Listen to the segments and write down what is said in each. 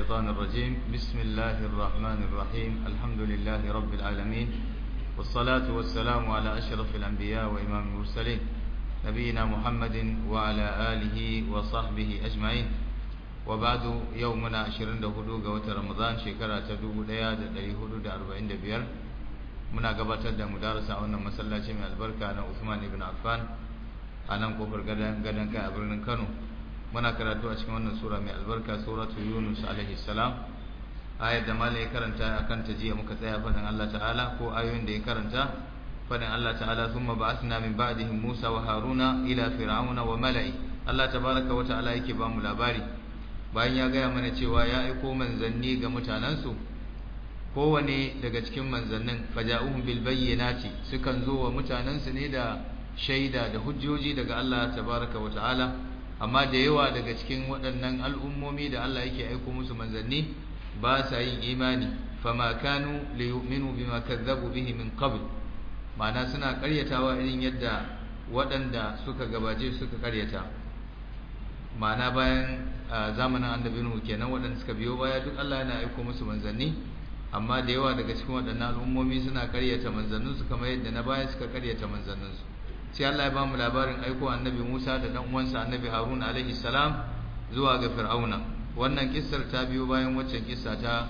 الشيطان الرجيم بسم الله الرحمن الرحيم الحمد لله رب العالمين والصلاة والسلام على أشرف الأنبياء وإمام المرسلين نبينا محمد وعلى آله وصحبه أجمعين وبعد يومنا عشرين دهدوغ وترمضان شكرا تدوب لياد لليهود دا أربعين دبير muna gabatar da mudarasa a wannan masallaci mai albarka na Uthman ibn Affan a nan kofar gadan gadan kai a birnin Kano muna karatu a cikin wannan sura mai albarka suratu Yunus alaihi salam ayar da malai karanta akan ta jiya muka tsaya fadin Allah ta'ala ko ayoyin da ya karanta fadin Allah ta'ala thumma ba'athna min ba'dihim Musa wa Haruna ila fir'auna wa mala'i Allah tabaraka wa ta'ala yake ba mu labari bayan ya gaya mana cewa ya aiko manzanni ga mutanansu kowane daga cikin manzannin faja'uhum bil bayyinati sukan zo wa mutanansu ne da shaida da hujjoji daga Allah tabaraka wa ta'ala amma da yawa daga cikin waɗannan al'ummomi da Allah yake aiko musu manzanni ba sa yin imani fama kanu liyu'minu bima kazzabu bihi min qabl ma'ana suna ƙaryatawa irin yadda waɗanda suka gabace suka ƙaryata ma'ana bayan zamanin annabi Nuhu kenan waɗanda suka biyo baya duk Allah yana aiko musu manzanni amma da yawa daga cikin waɗannan al'ummomi suna ƙaryata manzanninsu kamar yadda na baya suka ƙaryata manzanninsu sai Allah ya bamu labarin aiko annabi Musa da dan uwansa annabi Harun alaihi salam zuwa ga Fir'auna wannan kissar ta biyo bayan waccan kissa ta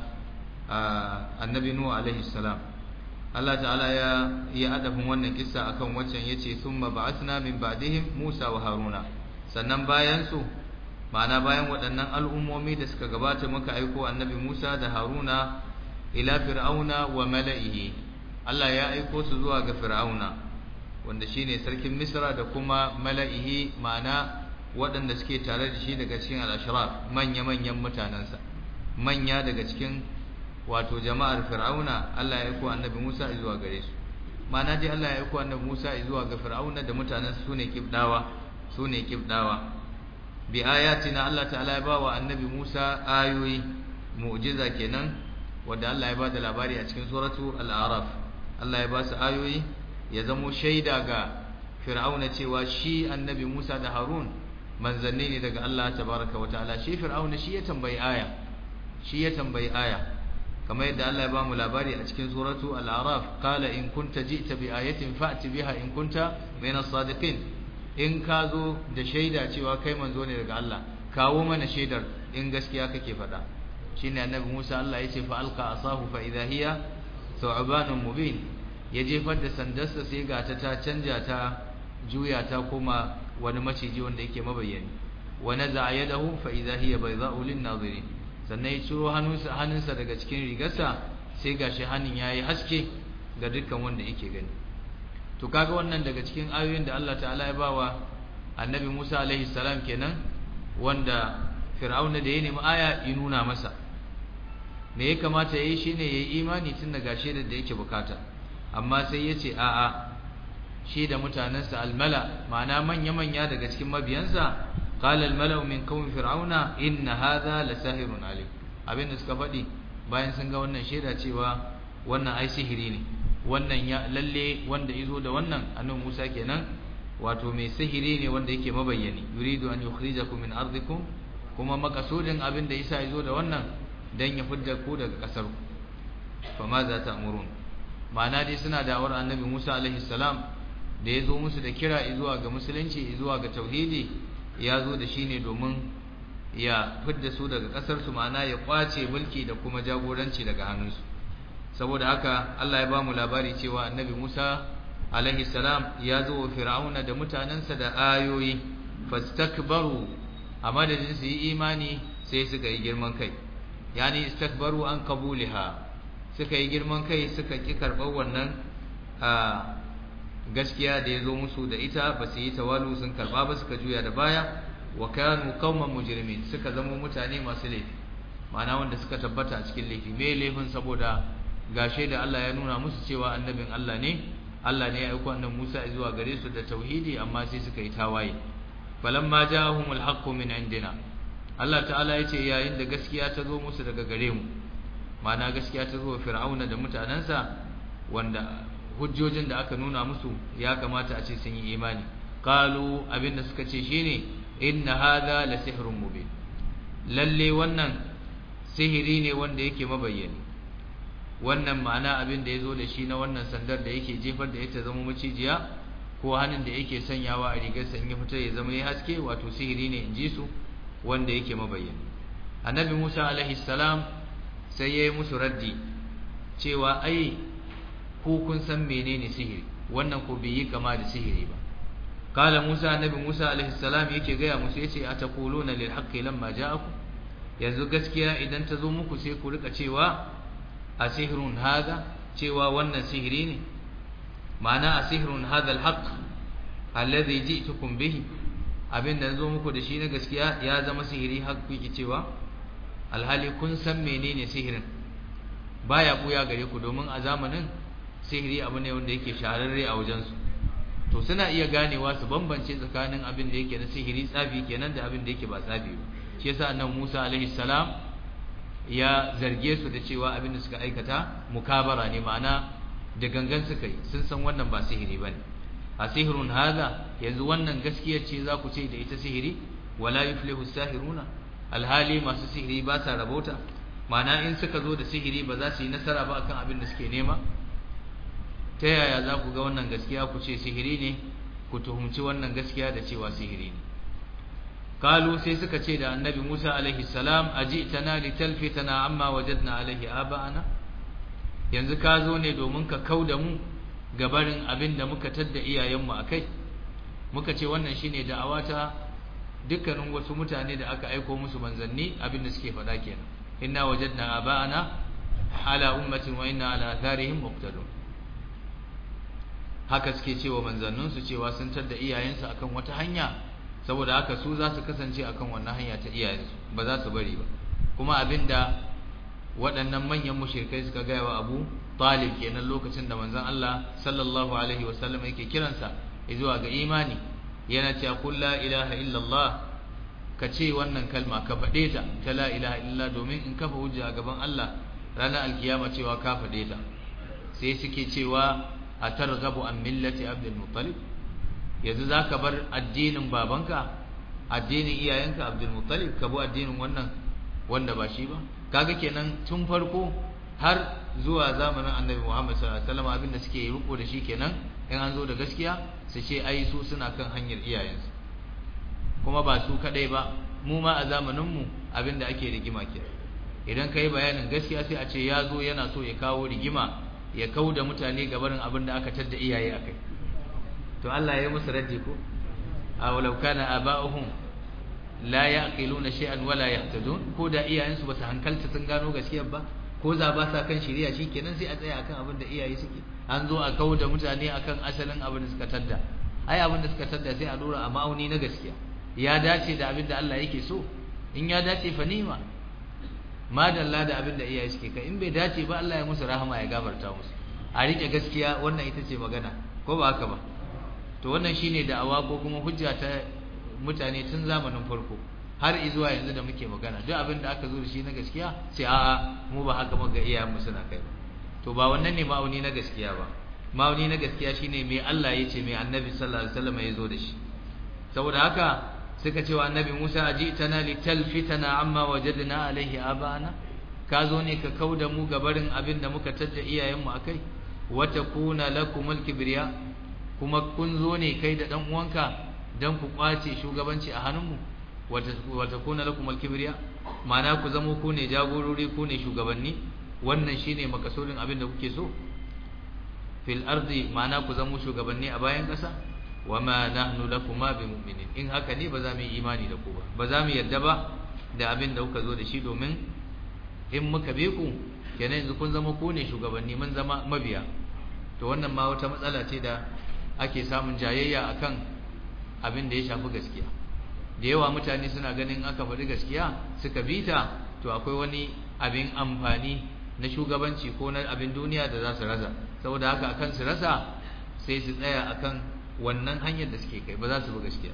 annabi Nuh alaihi salam Allah ta'ala ya yi adafin wannan kissa akan waccan yace summa ba'athna min ba'dihim Musa wa Haruna sannan bayan su ma'ana bayan waɗannan al'ummomi da suka gabata muka aiko annabi Musa da Haruna ila fir'auna wa mala'ihi Allah ya aiko su zuwa ga fir'auna wanda shine sarkin Misra da kuma mala'ihi ma'ana waɗanda suke tare da shi daga cikin al-ashraf manya-manyan mutanansa manya daga cikin wato jama'ar fir'auna Allah ya aiko annabi Musa zuwa gare su ma'ana dai Allah ya aiko annabi Musa zuwa ga fir'auna da mutanansa sune kibdawa sune kibdawa bi ayatina Allah ta'ala ya bawa annabi Musa ayoyi mu'jiza kenan wanda Allah ya bada labari a cikin suratu al-a'raf Allah ya ba su ayoyi ya zamo shaida ga fir'auna cewa shi annabi Musa da Harun manzanni ne daga Allah tabaraka wa ta'ala shi fir'auna shi ya tambayi aya shi ya tambayi aya kamar yadda Allah ya ba mu labari a cikin suratu al-a'raf qala in kunta ji'ta bi ayatin fa'ti biha in kunta min as-sadiqin in ka zo da shaida cewa kai manzo ne daga Allah kawo mana shaidar in gaskiya kake faɗa shine annabi Musa Allah yace fa alqa asahu fa idha hiya thu'banun mubin ya jefar da sandarsa sai ga ta ta canja ta juya ta kuma wani maciji wanda yake mabayyani wa naza'a yadahu fa idha hiya baydha'u lin-nazirin sannan ya ciro hannunsa hannunsa daga cikin rigarsa sai gashi hannun yayi haske ga dukkan wanda yake gani to kaga wannan daga cikin ayoyin da Allah ta'ala ya bawa annabi Musa alaihi salam kenan wanda fir'auna da ya nemi aya ya nuna masa me ya kamata yayi shine yayi imani tun daga shaidar da yake bukata amma sai yace a a shi da mutanansa almala ma'ana manya manya daga cikin mabiyansa qala almala'u min qaumi fir'auna inna hadha lasahirun alim abinda suka faɗi bayan sun ga wannan shaida cewa wannan ai sihiri ne wannan ya lalle wanda yazo da wannan annabi Musa kenan wato mai sihiri ne wanda yake mabayyani yuridu an yukhrijakum min ardikum kuma makasudin abin da Isa yazo da wannan dan ya fidda ku daga kasar ku fa ma za ta amurun ma'ana dai suna da'awar annabi Musa alaihi salam da yazo musu da kira zuwa ga musulunci zuwa ga tauhidi ya zo da shi ne domin ya fidda su daga kasar su ma'ana ya kwace mulki da kuma jagoranci daga hannunsu saboda haka Allah ya ba mu labari cewa annabi Musa alaihi salam ya zo wa fir'auna da mutanansa da ayoyi fastakbaru a madadin su yi imani sai suka yi girman kai yani istakbaru an qabuliha suka yi girman kai suka ki karɓar wannan gaskiya da ya zo musu da ita ba su yi tawalu sun karɓa ba suka juya da baya wa kanu qauman mujrimin suka zama mutane masu laifi ma'ana wanda suka tabbata a cikin laifi me laifin saboda gashe da Allah ya nuna musu cewa annabin Allah ne Allah ne ya aiko annabi Musa zuwa gare su da tauhidi amma sai suka yi tawaye falamma ja'ahumul haqqu min indina Allah ta'ala yace yayin da gaskiya ta zo musu daga gare mu ma'ana gaskiya ta zo fir'auna da mutanansa wanda hujjojin da aka nuna musu ya kamata a ce sun yi imani qalu abinda suka ce shine inna hadha la sihrun mubin lalle wannan sihiri ne wanda yake mabayyani wannan ma'ana abin da yazo da shi na wannan sandar da yake jefar da ita zama macijiya ko hannun da yake sanyawa a rigar sanye fita ya zama ya haske wato sihiri ne in ji su wanda yake mabayyani annabi Musa alaihi salam sai yayi musu raddi cewa ai ku kun san menene sihiri wannan ko bai yi kama da sihiri ba kala Musa annabi Musa alaihi salam yake gaya musu yace ataquluna lil haqqi lamma ja'akum yanzu gaskiya idan ta zo muku sai ku rika cewa asihrun hada cewa wannan sihiri ne ma'ana asihrun hada alhaq alladhi ji'tukum bihi abinda zo muku da shi na gaskiya ya zama sihiri har ku cewa alhali kun san menene sihirin baya buya gare ku domin a zamanin sihiri abu ne wanda yake shahararre a wajensu to suna iya ganewa su bambance tsakanin abin da yake na sihiri tsafi kenan da abin da yake ba tsafi ba shi yasa annabi Musa alaihi salam ya zarge su da cewa abin da suka aikata mukabara ne ma'ana da gangan suka yi sun san wannan ba sihiri bane a sihirun hada yanzu wannan gaskiya ce za ku ce da ita sihiri wala yuflihu sahiruna alhali masu sihiri ba sa rabota ma'ana in suka zo da sihiri ba za su yi nasara ba akan abin da suke nema ta yaya za ku ga wannan gaskiya ku ce sihiri ne ku tuhumci wannan gaskiya da cewa sihiri ne kalu sai suka ce da annabi Musa alaihi salam ajitana litalfitana amma wajadna alaihi aba'ana yanzu ka zo ne domin ka kauda mu gabarin abin da muka tadda iyayenmu akai muka ce wannan shine da'awata dukkanin wasu mutane da aka aiko musu manzanni abin da suke faɗa kenan inna wajadna aba'ana ala ummatin wa inna ala atharihim muqtadun haka suke cewa manzanninsu cewa sun tadda iyayensu akan wata hanya saboda haka su za su kasance akan wannan hanya ta iyayensu ba za su bari ba kuma abinda waɗannan manyan mushrikai suka gaya wa Abu Talib kenan lokacin da manzon Allah sallallahu alaihi wasallam yake kiransa zuwa ga imani yana cewa kul la ilaha illallah ka ce wannan kalma ka faɗe ta ta la ilaha illallah domin in kafa hujja a gaban Allah ranar alkiyama cewa ka faɗe ta sai suke cewa a targhabu an millati abdul muttalib yanzu zaka bar addinin babanka addinin iyayenka abdul muttalib ka bi addinin wannan wanda ba shi ba kaga kenan tun farko har zuwa zamanin annabi Muhammad sallallahu alaihi wasallam abinda suke riko da shi kenan in an zo da gaskiya su ce ai su suna kan hanyar iyayensu kuma ba su kadai ba mu ma a zamanin mu abinda ake rigima ke idan kai bayanin gaskiya sai a ce ya zo yana so ya kawo rigima ya kauda mutane gabarin abinda aka tadda iyaye akai to Allah ya yi musu raddi ko aw law kana aba'uhum la yaqiluna shay'an wala yahtadun ko da iyayensu ba su hankalta sun gano gaskiyar ba ko za ba sa kan shari'a shikenan sai a tsaya akan abin da iyaye suke an zo a kawo da mutane akan asalin abin da suka tadda ai abin da suka tadda sai a dora a ma'auni na gaskiya ya dace da abin da Allah yake so in ya dace fa nima madalla da abin da iyaye suke kai in bai dace ba Allah ya musu rahama ya gafarta musu a rike gaskiya wannan ita ce magana ko ba haka ba to wannan shine da'awa ko kuma hujja ta mutane tun zamanin farko har izuwa yanzu da muke magana duk abin da aka zo da shi na gaskiya sai a'a mu ba haka muka iyayen mu suna kai to ba wannan ne ma'auni na gaskiya ba ma'auni na gaskiya shine me Allah ya ce me Annabi sallallahu alaihi wasallam ya zo da shi saboda haka suka ce wa Annabi Musa ajitana litalfitana amma wajadna alaihi abana ka zo ne ka kauda mu gabarin abin da muka tadda iyayen mu akai wa takuna lakumul kibriya kuma kun zo ne kai da dan uwanka dan ku kwace shugabanci a hannunmu wata kuna lakum al-kibriya ma'ana ku zamo ku ne jagorori ku ne shugabanni wannan shine makasudin abin da kuke so fil ardi ma'ana ku zamo shugabanni a bayan ƙasa wama nahnu lakuma bimu'minin in haka ne ba za mu yi imani da ku ba ba za mu yarda ba da abin da kuka zo da shi domin in muka be ku kenan yanzu kun zama ku ne shugabanni mun zama mabiya to wannan ma wata matsala ce da ake samun jayayya akan abin da ya shafi gaskiya da yawa mutane suna ganin aka faɗi gaskiya suka bi ta to akwai wani abin amfani na shugabanci ko na abin duniya da za su rasa saboda haka akan su rasa sai su tsaya akan wannan hanyar da suke kai ba za su bi gaskiya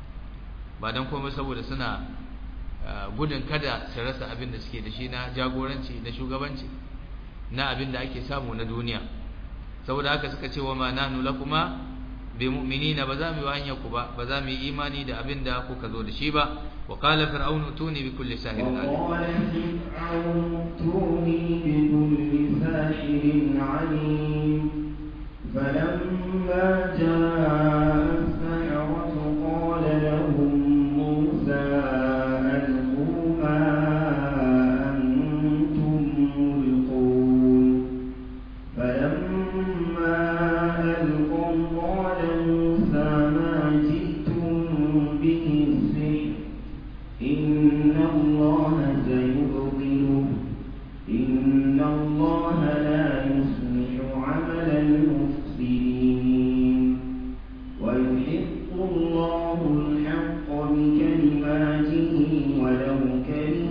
ba don komai saboda suna gudun kada su rasa abin da suke da shi na jagoranci na shugabanci na abin da ake samu na duniya saboda haka suka ce wa ma nahnu lakuma bi mu'minina ba za mu yi hanyar ku ba ba za mu yi imani da abin da kuka zo da shi ba wa qala fir'aun tuni bi kulli sahirin alim وقال فرعون ائتوني بكل ساحر عليم فلما جاء السحرة قال لهم موسى ألقوا ما أنتم ملقون فلما ألقوا قال موسى ما جئتم به السحر إن الله سيبطله إن الله لا يصلح عمل المفسدين ويحق الله الحق بكلماته ولو كره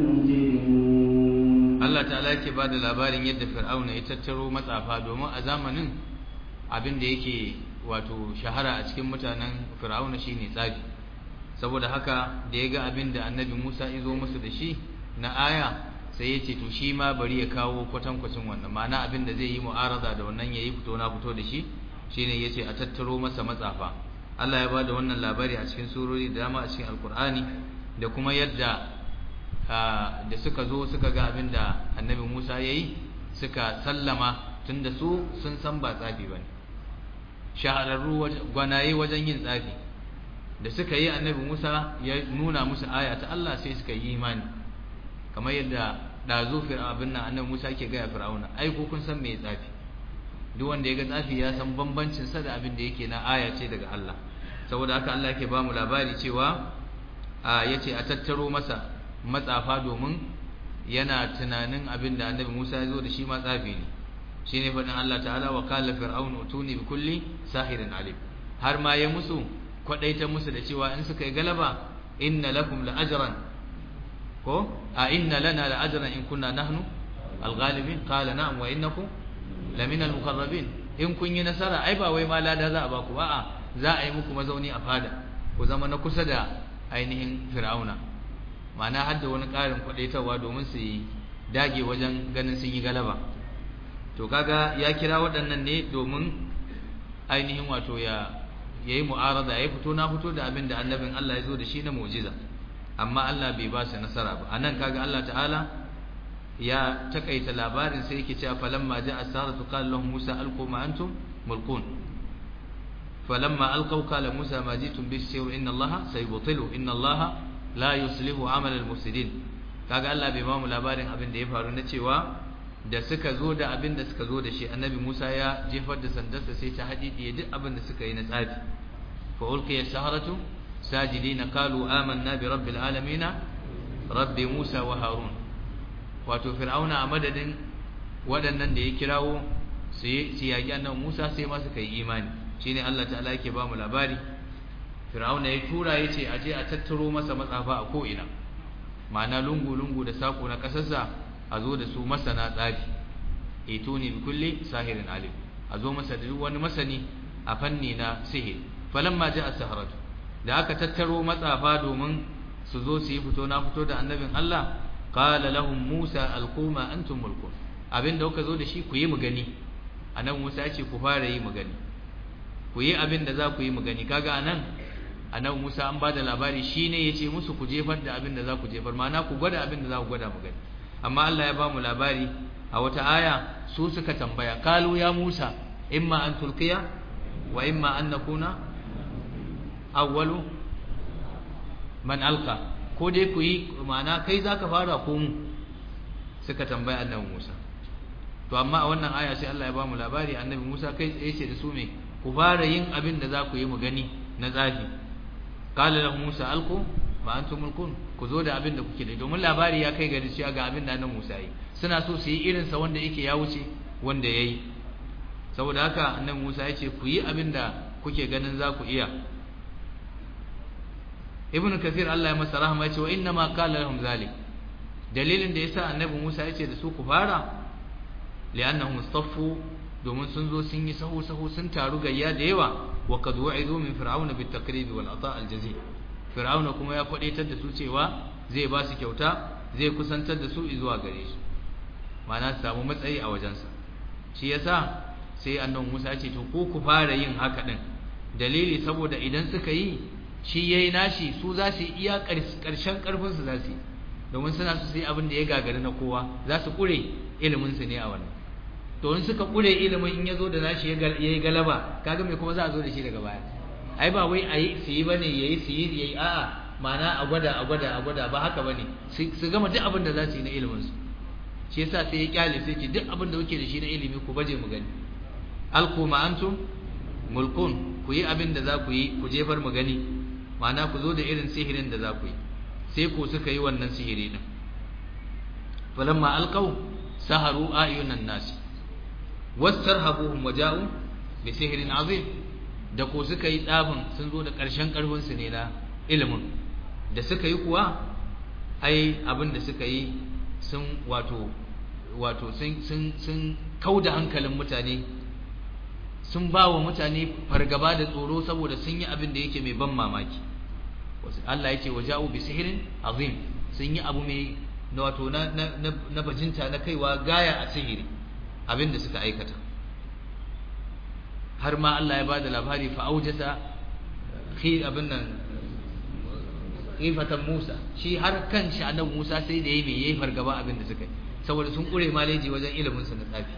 المجرمون Allah ta'ala yake ba da labarin yadda fir'auna ya tattaro matsafa domin a zamanin abin da yake wato shahara a cikin mutanen fir'auna shine tsafi saboda haka da ya ga abin da annabi Musa ya zo musu da shi na aya sai ya ce to shi ma bari ya kawo kwatankwacin wannan ma'ana abin da zai yi mu'arada da wannan yayi fito na fito da shi shine yace a tattaro masa matsafa Allah ya bada wannan labari a cikin surori da dama a cikin alkur'ani da kuma yadda da suka zo suka ga abin da annabi Musa yayi suka sallama tunda su sun san ba tsafi bane shahararru gwanaye wajen yin tsafi da suka yi annabi Musa ya nuna musu aya ta Allah sai suka yi imani kamar yadda dazu abin nan annabi Musa ke ga Fir'auna ai ko kun san me tsafi duk wanda ya ga tsafi ya san bambancin sa da abin da yake na aya ce daga Allah saboda haka Allah yake ba mu labari cewa a yace a tattaro masa matsafa domin yana tunanin abin da annabi Musa ya zo da shi ma tsafi ne shine faɗin Allah ta'ala wa qala fir'aun utuni bi kulli sahirin alim har ma ya musu kwadaita musu da cewa in suka yi galaba inna lakum la ajran ko a inna lana la ajran in kunna nahnu al-ghalibin qala na'am wa innakum lamina al-muqarrabin in kun yi nasara ai ba wai ma lada za a baku ba a za a yi muku mazauni a fada ku zama na kusa da ainihin fir'auna ma'ana har da wani ƙarin kwadaitarwa domin su yi dage wajen ganin sun yi galaba to kaga ya kira waɗannan ne domin ainihin wato ya yayi mu'arada ya fito na fito da abin da annabin Allah ya zo da shi na mu'jiza amma Allah bai ba su nasara ba anan kaga Allah ta'ala ya takaita labarin sai yake cewa falamma ja'a as-saratu qala lahum Musa alqu ma antum mulqun falamma alqaw qala Musa ma jitum bis-sir inna Allah sayubtilu inna Allah la yuslihu amal al-mufsidin kaga Allah bai ba mu labarin abin da ya faru na cewa da suka zo da abin da suka zo da shi annabi Musa ya jefar da sandarsa sai ta hadidiye duk abin da suka yi na tsafi fa ulqiya as-saharatu sajidina qalu amanna bi rabbil alamin rabbi Musa wa Harun wato fir'auna a madadin waɗannan da ya kirawo su yaki annabi Musa sai ma suka yi imani shine Allah ta'ala yake ba mu labari fir'auna ya tura yace aje a tattaro masa matsafa a ko ina ma'ana lungu lungu da sako na kasarsa a zo da su masana tsafi ituni bi kulli sahirin alim a zo masa da duk wani masani a fanni na sihir falamma ja'a saharatu da aka tattaro matsafa domin su zo su yi fito na fito da annabin Allah qala lahum Musa alquma antum mulkun abinda kuka zo da shi ku yi mu gani anan Musa ya ce ku fara yi mu gani ku yi abin da za ku yi mu gani kaga anan anan Musa an bada labari shine yace musu ku jefar da abin da za ku jefar ma'ana ku gwada abin da za ku gwada mu gani amma Allah ya ba mu labari a wata aya su suka tambaya kalu ya Musa imma an tulqiya wa imma an nakuna awwalu man alqa ko dai ku yi ma'ana kai zaka fara ko mu suka tambaya annabi Musa to amma a wannan aya sai Allah ya ba mu labari annabi Musa kai tsaye ce da su me ku fara yin abin da za ku yi mu gani na tsafi qala lahu Musa alqu ma antum mulkun ku zo da abin da kuke da domin labari ya kai gari cewa ga abin da annabi Musa yi suna so su yi irin sa wanda yake ya wuce wanda yayi saboda haka annabi Musa ya ce ku yi abin da kuke ganin za ku iya Ibn Kathir Allah ya masa rahama ya ce wa inna ma qala lahum zalik dalilin da yasa annabi Musa ya ce da su ku fara li'annahum istaffu domin sun zo sun yi sahu sahu sun taru gayya da yawa wa qad wa'idu min fir'auna bit taqrib wal ata' al jazi fir'auna kuma ya kwadaitar da su cewa zai ba su kyauta zai kusantar da su zuwa gare shi ma'ana su samu matsayi a wajensa shi yasa sai annabi Musa ya ce to ko ku fara yin haka din dalili saboda idan suka yi shi yayi nashi su za su iya karshen karfin su za su yi domin suna su sai abin da ya gagari na kowa za su kure ilimin su ne a wannan to in suka kure ilimin in yazo da nashi yayi galaba kaga me kuma za a zo da shi daga baya ai ba wai ayi su yi bane yayi su yi yayi a'a ma'ana a gwada a gwada a gwada ba haka bane su gama duk abin da za su yi na ilimin su shi yasa sai ya kyale sai ce duk abin da kuke da shi na ilimi ku baje mu gani alqu ma antum mulkun ku yi abin da za ku yi ku jefar mu gani ma'ana ku zo da irin sihirin da za ku yi sai ku suka yi wannan sihiri din falamma alqaw saharu ayunan nas wastarhabuhum waja'u bi sihrin azim da ko suka yi tsafin sun zo da ƙarshen ƙarfin su ne na ilimin da suka yi kuwa ai abin da suka yi sun wato wato sun sun sun kauda hankalin mutane sun ba wa mutane fargaba da tsoro saboda sun yi abin da yake mai ban mamaki Allah ya ce wa ja'u bi sihirin azim sun yi abu mai na wato na na na bajinta na kaiwa gaya a sihiri abin da suka aikata har ma Allah ya ba da labari fa aujasa khi abin nan ifatan Musa shi har kan shi annabi Musa sai da yayi mai yayi fargaba abin da suka yi saboda sun kure maleji wajen ilimin su na tsafi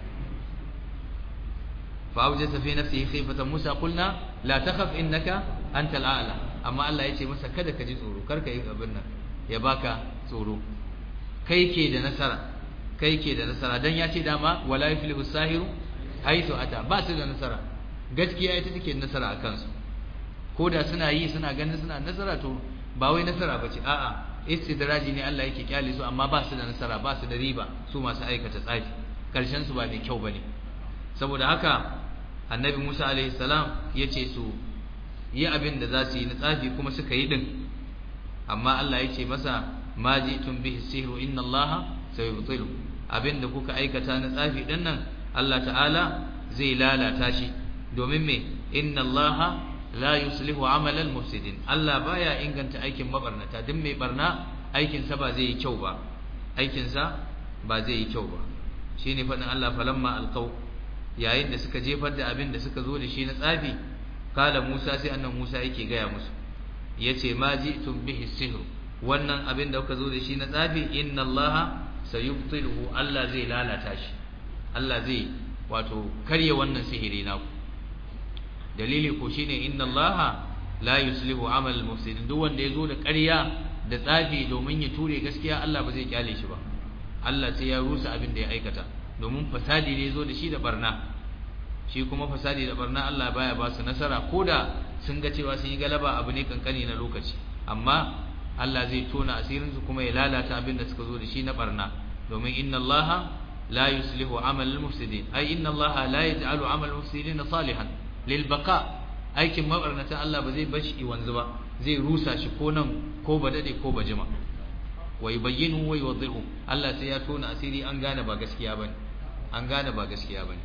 fa aujasa fi nafsihi khifatan Musa qulna la takhaf innaka antal a'la amma Allah ya ce masa kada ka ji tsoro kar ka yi abin nan ya baka tsoro kai ke da nasara kai ke da nasara dan ya ce dama wala yuflihu sahiru haythu ata ba su da nasara gaskiya ita take nasara a kansu ko da suna yi suna ganin suna nasara to ba wai nasara bace a'a istidraji ne Allah yake kyale su amma ba su da nasara ba su da riba su masu aikata tsafi karshen su ba mai kyau bane saboda haka annabi Musa alaihi salam yace su yi abin da za su yi na tsafi kuma suka yi din amma Allah yace masa ma ji'tum bihi sihru inna Allah sayubtilu abin da kuka aikata na tsafi din nan Allah ta'ala zai lalata shi domin me inna Allah la yuslihu amalal mufsidin Allah baya inganta aikin mabarnata duk mai barna aikin sa ba zai yi kyau ba aikin sa ba zai yi kyau ba shine fadin Allah falamma alqaw yayin da suka jefar da abin da suka zo da shi na tsafi kala Musa sai annan Musa yake gaya musu yace ma ji'tum bihi sihr wannan abin da kuka zo da shi na tsafi inna Allah sayubtiluhu Allah zai lalata shi Allah zai wato karya wannan sihiri naku dalili ko shine inna allaha la yuslihu amal al-mufsidin duk wanda yazo da ƙarya da tsafi domin ya ture gaskiya Allah ba zai kyale shi ba Allah sai ya rusa abin da ya aikata domin fasadi ne yazo da shi da barna shi kuma fasadi da barna Allah baya ba su nasara koda sun ga cewa sun yi galaba abu ne kankani na lokaci amma Allah zai tona asirin su kuma ya lalata abin da suka zo da shi na barna domin inna allaha la yuslihu amal al-mufsidin ay inna allaha la yaj'alu amal al-mufsidin salihan lilbaka aikin mabarnata Allah ba zai bashi wanzu ba zai rusa shi ko nan ko ba dade ko ba jima wa yubayyinu wa yuwaddihu Allah sai ya tona asiri an gane ba gaskiya bane an gane ba gaskiya bane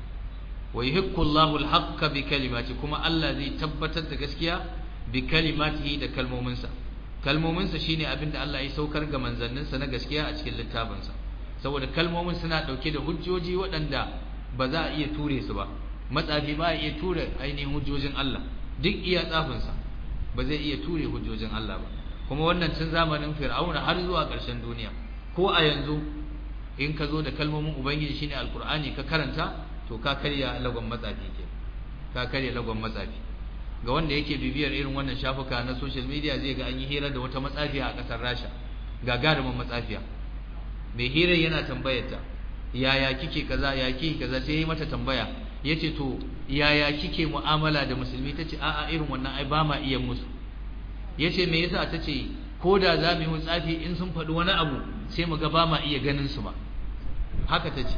wa yuhibbu Allahu al-haqqa bi kalimati kuma Allah zai tabbatar da gaskiya bi kalimatihi da kalmominsa kalmominsa shine abinda Allah ya saukar ga manzanninsa na gaskiya a cikin littafinsa saboda kalmomin suna dauke da hujjoji waɗanda ba za a iya ture su ba matsafi ba ya iya ture ainihin hujjojin Allah duk iya tsafinsa ba zai iya ture hujjojin Allah ba kuma wannan tun zamanin fir'auna har zuwa ƙarshen duniya ko a yanzu in ka zo da kalmomin ubangiji shine alkur'ani ka karanta to ka karya lagon matsafi ke ka karya lagon matsafi ga wanda yake bibiyar irin wannan shafuka na social media zai ga an yi hira da wata matsafiya a ƙasar Rasha gagarumin matsafiya mai hirar yana tambayarta yaya kike kaza ya kike kaza sai yi mata tambaya yace to yaya kike mu'amala da musulmi tace a'a irin wannan ai ba ma iya musu yace me yasa tace ko da za mu yi tsafi in sun faɗi wani abu sai mu ga ba ma iya ganin su ba haka tace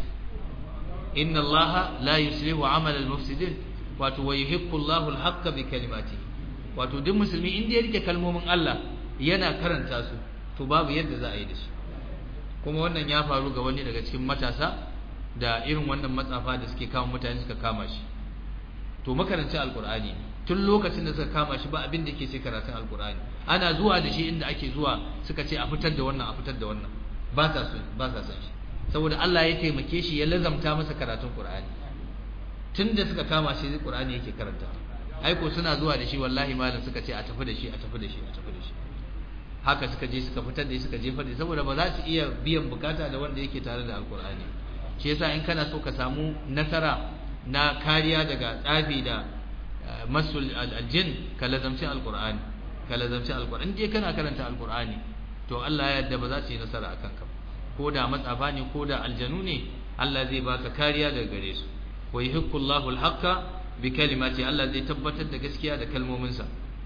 inna allaha la yuslihu amala al-mufsidin wato wa yuhibbu allahu al-haqqa bi kalimatihi wato duk musulmi in ya rike kalmomin Allah yana karanta su to babu yadda za a yi da shi kuma wannan ya faru ga wani daga cikin matasa da irin wannan matsafa da suke kama mutane suka kama shi to makarancin alkur'ani tun lokacin da suka kama shi ba abin da yake sai karatun alkur'ani ana zuwa da shi inda ake zuwa suka ce a fitar da wannan a fitar da wannan ba sa so ba sa son shi saboda Allah ya taimake shi ya lazamta masa karatun qur'ani tun da suka kama shi qur'ani yake karanta aiko suna zuwa da shi wallahi malam suka ce a tafi da shi a tafi da shi a tafi da shi haka suka je suka fitar da shi suka jefar da shi saboda ba za su iya biyan bukata da wanda yake tare da alkur'ani shi yasa in kana so ka samu nasara na kariya daga tsafi da masul aljin ka lazamci alkur'ani ka lazamci alkur'ani in kana karanta alkur'ani to Allah ya yarda ba za su yi nasara akan ka ko da matsafa ne ko da aljanu ne Allah zai baka kariya daga gare su wa yuhibbu Allahu al-haqqa bi kalimati Allah zai tabbatar da gaskiya da kalmominsa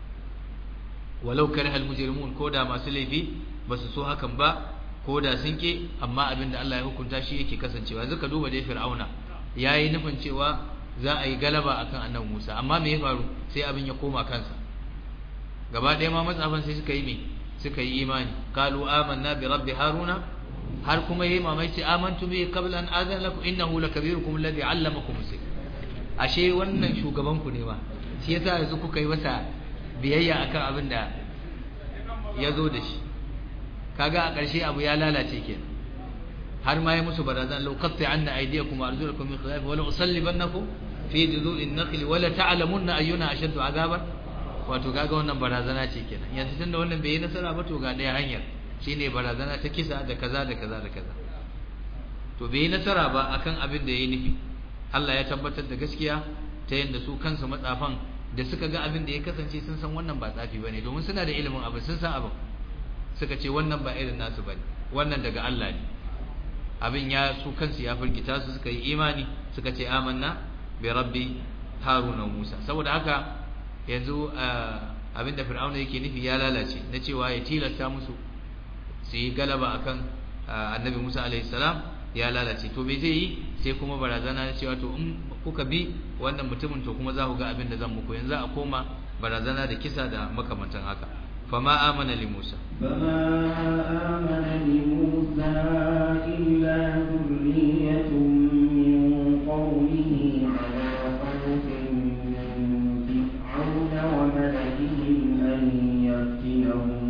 walau kariha al-mujrimun ko da masu laifi ba su so hakan ba ko da sun ke amma abinda Allah ya hukunta shi yake kasancewa yanzu ka duba dai fir'auna yayi nufin cewa za a yi galaba akan annabi Musa amma me ya faru sai abin ya koma kansa gaba ɗaya ma matsafan sai suka yi me suka yi imani qalu amanna bi rabbi haruna har kuma yayi mamaki amantu bi qabla an adana lakum innahu lakabirukum alladhi allamakum sihr ashe wannan shugaban ku ne ma shi yasa yanzu kuka yi masa biyayya akan abin da ya zo da shi kaga a ƙarshe abu ya lalace kenan har ma ya musu barazan law qatta anna aydiyakum wa arjulakum min khilaf wa la usallibannakum fi juzu'in nakhli wa la ta'lamunna ayyuna ashaddu azaban wato kaga wannan barazana ce kenan yanzu tunda wannan bai yi nasara ba to ga ɗaya hanyar shine barazana ta kisa da kaza da kaza da kaza to bai yi nasara ba akan abin da yayi nufi Allah ya tabbatar da gaskiya ta yanda su kansu matsafan da suka ga abin da ya kasance sun san wannan ba tsafi bane domin suna da ilimin abin sun san abin suka ce wannan ba irin nasu bane wannan daga Allah ne abin ya su kansu ya firgita su suka yi imani suka ce amanna bi rabbi haruna musa saboda haka yanzu abin da fir'auna yake nufi ya lalace na cewa ya tilasta musu su yi galaba akan annabi musa alaihi salam ya lalace to me zai yi sai kuma barazana na cewa to in kuka bi wannan mutumin to kuma za ku ga abin da zan muku yanzu a koma barazana da kisa da makamantan haka fama amana li musa فما آمن لموسى إلا ذرية من قومه على خوف من فرعون وملئهم أن يفتنهم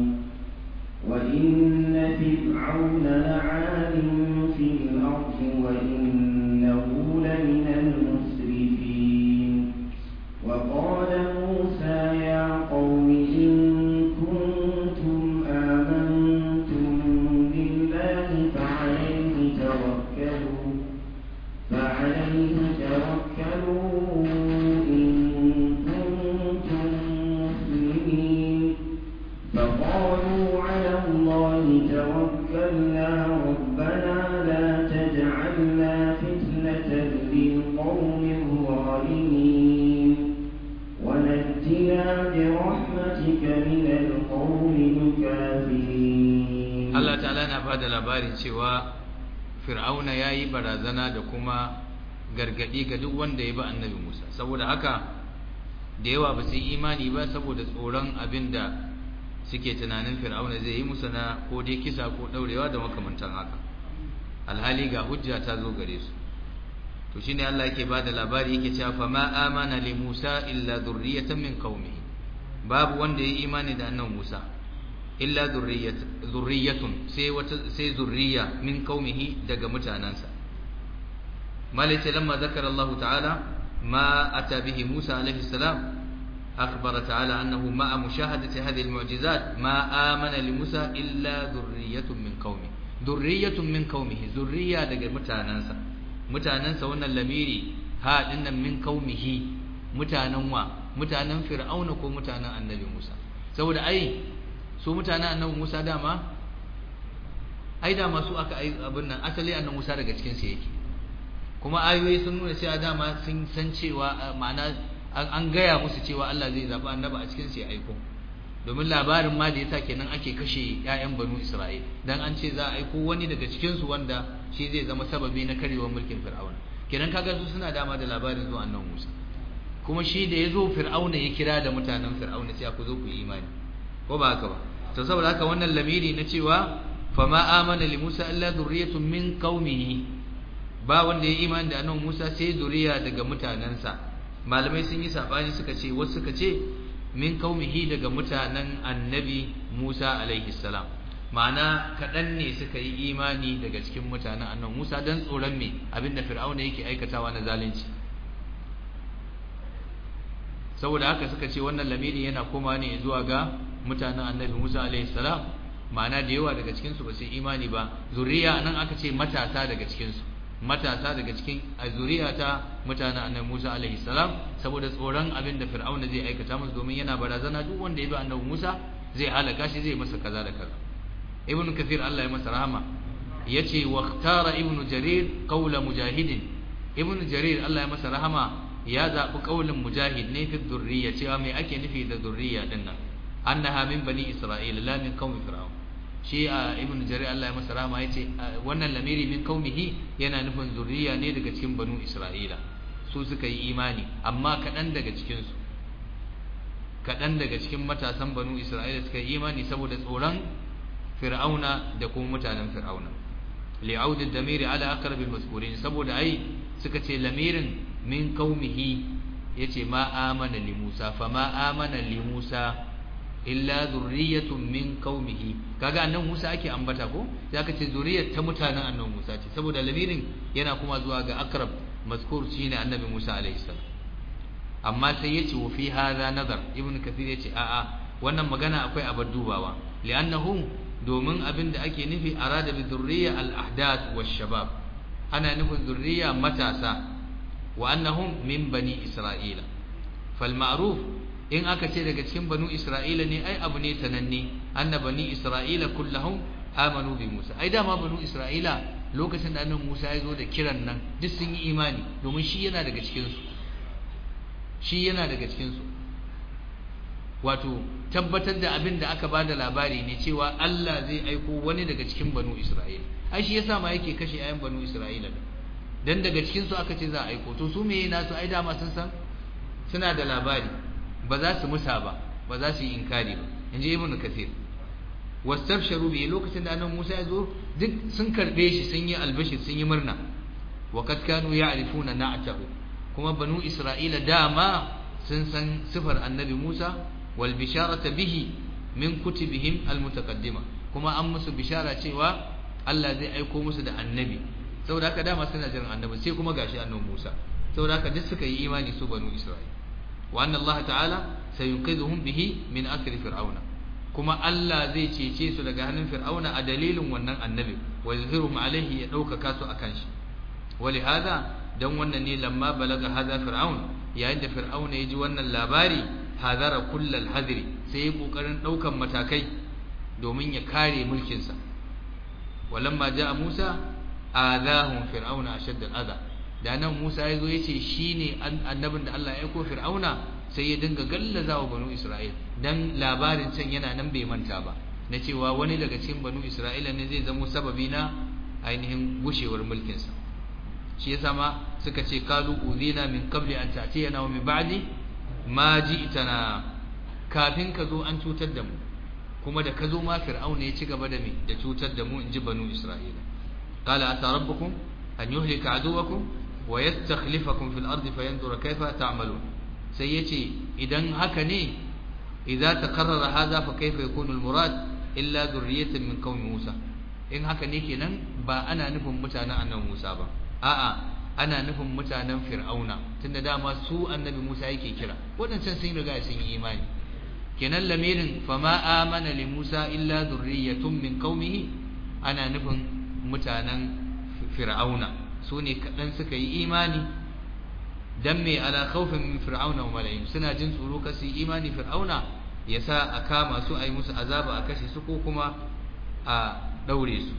وإن فرعون لعال في الأرض وإنه لمن المسرفين وقال موسى يا قوم إن كنتم آمنتم بالله فعليه توكلوا فعليه توكلوا إن كنتم مسلمين فقالوا على الله توكلنا ربنا لا تجعلنا فتنة للقوم الظالمين ونجنا برحمتك من القوم الكافرين Allah ta'ala na bada labarin cewa fir'auna yayi barazana da kuma gargadi ga duk wanda ya bi annabi Musa saboda haka da yawa ba su yi imani ba saboda tsoron abinda suke tunanin fir'auna zai yi musu na ko dai kisa ko daurewa da makamantan haka alhali ga hujja ta zo gare su to shine Allah yake bada labari yake cewa fa ma amana li Musa illa dhurriyatan min qaumihi babu wanda ya yi imani da annabi Musa illa zurriyatun sai wata sai zurriya min qaumihi daga mutanansa malaita lamma zakara Allah ta'ala ma ata bihi Musa alaihi salam أخبر تعالى أنه مع مشاهدة هذه المعجزات ما آمن لموسى إلا ذرية من قومه ذرية من قومه ذرية دقى متاننسا متاننسا وانا اللميري ها إن من قومه متاننوا متانن فرعون كو متانن النبي موسى سوى أي su mutanen annabi Musa dama ai dama su aka ai abin nan asali annabi Musa daga cikin su yake kuma ayoyi sun nuna cewa dama sun san cewa ma'ana an gaya musu cewa Allah zai zaba annabi a cikin su ya aiko domin labarin ma da yasa kenan ake kashe ƴaƴan banu Isra'il dan an ce za a aiko wani daga cikin su wanda shi zai zama sababi na karewar mulkin Fir'auna kenan kaga su suna dama da labarin zuwa annabi Musa kuma shi da yazo Fir'auna ya kira da mutanen Fir'auna sai ku zo ku yi imani ko ba haka ba to saboda haka wannan lamiri na cewa fama amana li Musa illa dhurriyyatun min qaumihi ba wanda ya imani da annabi Musa sai zuriya daga mutanansa malamai sun yi sabani suka ce wasu suka ce min qaumihi daga mutanen annabi Musa alaihi salam ma'ana kaɗan ne suka yi imani daga cikin mutanen annabi Musa dan tsoron me abinda Fir'auna yake aikatawa na zalunci saboda haka suka ce wannan lamiri yana koma ne zuwa ga mutanen annabi Musa alaihi salam ma'ana da yawa daga cikin su ba su imani ba zuriya nan aka ce matasa daga cikin su matasa daga cikin zuriya ta mutanen annabi Musa alaihi salam saboda tsoron abin da Fir'auna zai aikata musu domin yana barazana duk wanda ya bi annabi Musa zai halaka shi zai masa kaza da kaza ibn kathir Allah ya masa rahama yace waqtara ibn jarir qawla mujahidin ibn jarir Allah ya masa rahama ya zabi qaulin mujahid ne fi dhurriyya cewa me ake nufi da dhurriyya din nan annaha min bani isra'ila la min qaumi fir'aun shi a ibn jarir Allah ya masa rahama yace wannan lamiri min qaumihi yana nufin zurriya ne daga cikin banu isra'ila su suka yi imani amma kadan daga cikin su kadan daga cikin matasan banu isra'ila suka yi imani saboda tsoron fir'auna da kuma mutanen fir'auna li'aud ad-damiri ala aqrab al-mazkurin saboda ai suka ce lamirin min qaumihi yace ma amana li Musa fa ma amana li Musa illa zurriyatun min qaumihi kaga annan Musa ake ambata ko sai aka ce zuriyar ta mutanen annan Musa ce saboda lamirin yana kuma zuwa ga akrab mazkur shine annabi Musa alaihi salam amma sai yace wa fi hadha nazar ibn kathir yace a a wannan magana akwai abar dubawa li'annahu domin abin da ake nufi arada bi zurriya al-ahdath wash-shabab ana nufin zurriya matasa wa annahum min bani isra'ila fal ma'ruf in aka ce daga cikin banu isra'ila ne ai abu ne sananne anna bani isra'ila kullahum amanu bi musa ai dama banu isra'ila lokacin da annabi musa ya zo da kiran nan duk sun yi imani domin shi yana daga cikin su shi yana daga cikin su wato tabbatar da abin da aka bada labari ne cewa Allah zai aiko wani daga cikin banu isra'ila ai shi yasa ma yake kashe ayan banu isra'ila dan daga cikin su aka ce za a aiko to su meye nasu ai dama sun san suna da labari ba za su musa ba ba za su yi inkari ba inji ibnu kathir wastabsharu bi lokacin da annabi Musa ya zo duk sun karbe shi sun yi albashi sun yi murna wa kad kanu ya'rifuna na'tahu kuma banu isra'ila dama sun san sifar annabi Musa wal bisharata bihi min kutubihim al mutaqaddima kuma an musu bishara cewa Allah zai aiko musu da annabi saboda haka dama suna jiran annabi sai kuma gashi annabi Musa saboda haka duk suka yi imani su banu isra'ila wa anna Allah ta'ala sayunqidhuhum bihi min asri fir'auna kuma Allah zai cece su daga hannun fir'auna a dalilin wannan annabi wa yuzhirum alaihi ya dauka su akan shi wali hada dan wannan ne lamma balaga hada fir'aun yayin da fir'auna ya ji wannan labari hadara kullal hadri sai ya kokarin daukan matakai domin ya kare mulkin sa walamma jaa Musa adahum fir'auna ashadda al'adha da nan Musa ya zo ya ce shine annabin da Allah ya aiko fir'auna sai ya dinga gallaza wa banu Isra'il dan labarin can yana nan bai manta ba na cewa wani daga cikin banu Isra'ila ne zai zamo sababi na ainihin gushewar mulkin sa shi yasa ma suka ce kalu udhina min qabli an ta'tiyana wa min ba'di ma ji'tana kafin ka zo an cutar da mu kuma da ka zo ma fir'auna ya ci gaba da me da cutar da mu inji banu Isra'ila qala ata rabbukum an yuhlika aduwakum wa yastakhlifakum fil ardi fayanzura kayfa ta'malun sai yace idan haka ne idza taqarrara hadha fa kayfa yakunu al murad illa dhurriyatan min qaumi Musa in haka ne kenan ba ana nufin mutanen annabi Musa ba a'a ana nufin mutanen Fir'auna tunda dama su annabi Musa yake kira wadancan sun riga sun yi imani kenan lamirin fama amana li Musa illa dhurriyatun min qaumihi ana nufin mutanen Fir'auna su ne kaɗan suka yi imani dan me ala khawfin min fir'auna wa mala'im suna jin tsoro kasu imani fir'auna yasa a kama su ayi musu azaba a kashe su ko kuma a daure su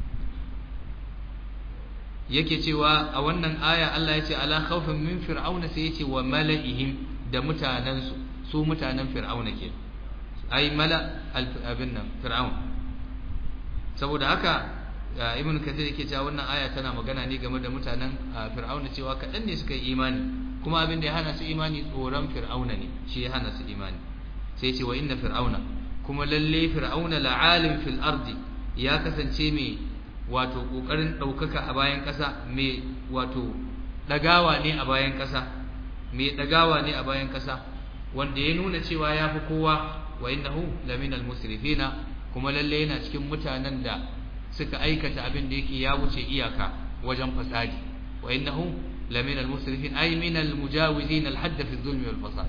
yake cewa a wannan aya Allah ya ce ala khawfin min fir'auna sai ya ce wa mala'ihim da mutanen su su mutanen fir'auna ke ai mala abin nan fir'aun saboda haka ibn kathir yake cewa wannan aya tana magana ne game da mutanen fir'auna cewa kaɗan ne suka yi imani kuma abin da ya hana su imani tsoron fir'auna ne shi ya hana su imani sai ce wa inna fir'auna kuma lalle fir'auna la'alim fil ardi ya kasance mai wato kokarin daukaka a bayan ƙasa mai wato dagawa ne a bayan ƙasa mai dagawa ne a bayan ƙasa wanda ya nuna cewa ya fi kowa wa innahu laminal musrifina kuma lalle yana cikin mutanen da suka aikata abin da yake ya wuce iyaka wajen fasadi wa innahu lamina al-musrifin ay min al-mujawizin al-hadd fi adh-dhulm wal fasad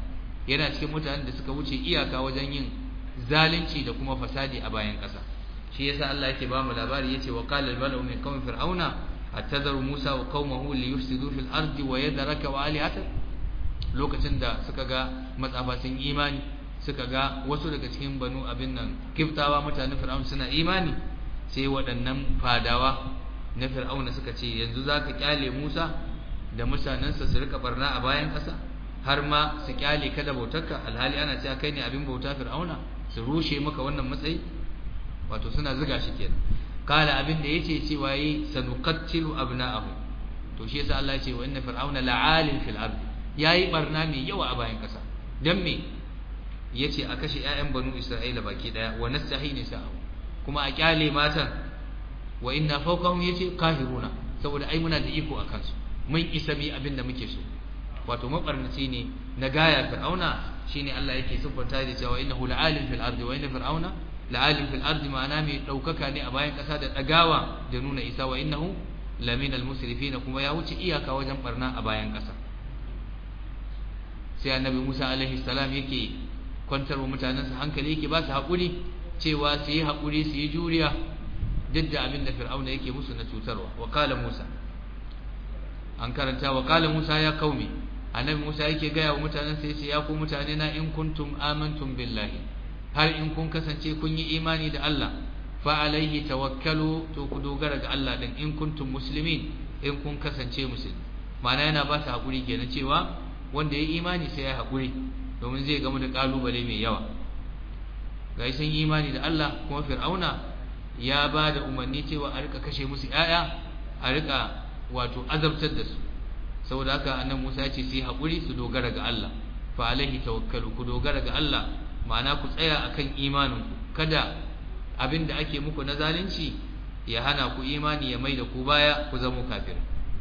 yana cikin mutanen da suka wuce iyaka wajen yin zalunci da kuma fasadi a bayan ƙasa shi yasa Allah yake ba mu labari yace wa qala al-mala'u min qawmi fir'auna atadharu Musa wa qaumahu li yufsidu fil ardi wa yadraka wa alihatak lokacin da suka ga matsafa sun imani suka ga wasu daga cikin banu abin nan kiftawa mutanen fir'aun suna imani sai waɗannan fadawa na fir'auna suka ce yanzu zaka kyale Musa da mutanensa su rika barna a bayan ƙasa har ma su kyale ka da bautarka alhali ana cewa kai ne abin bauta fir'auna su rushe maka wannan matsayi wato suna zuga shi kenan kala abin da yace cewa yi sanuqattilu abna'ahu to shi yasa Allah ya ce wa inna fir'auna la'alin fil ard yayi barna mai yawa a bayan kasa dan me yace a kashe ƴaƴan banu isra'ila baki daya wa nastahi nisa'u kuma a kyale matan wa inna fawqahum yace kahiruna saboda ai muna da iko akan su mun isa mi abin da muke so wato mabarnaci ne na gaya fir'auna shine Allah yake siffanta da cewa innahu la'alim fil ardi wa inna fir'auna la'alim fil ardi ma'ana mai daukaka ne a bayan kasa da dagawa da nuna isa wa innahu lamin al musrifin kuma ya wuce iyaka wajen barna a bayan kasa sai annabi Musa alaihi salam yake kwantarwa mutanensa hankali yake ba su hakuri cewa su yi hakuri su yi juriya duk da abin da fir'auna yake musu na cutarwa wa qala Musa an karanta wa qala Musa ya qaumi annabi Musa yake gaya wa mutanen sai yace ya ku mutane na in kuntum amantum billahi har in kun kasance kun yi imani da Allah fa alaihi tawakkalu to ku dogara ga Allah din in kuntum muslimin in kun kasance musulmi ma'ana yana ba ta hakuri kenan cewa wanda ya imani sai ya hakuri domin zai gamu da kalubale mai yawa ga sun imani da Allah kuma fir'auna ya ba da umarni cewa a rika kashe musu 'ya'ya a rika wato azabtar da su saboda haka annabi Musa ya ce su yi haƙuri su dogara ga Allah fa alaihi tawakkalu ku dogara ga Allah ma'ana ku tsaya akan imanin ku kada abin da ake muku na zalunci ya hana ku imani ya mai da ku baya ku zama kafir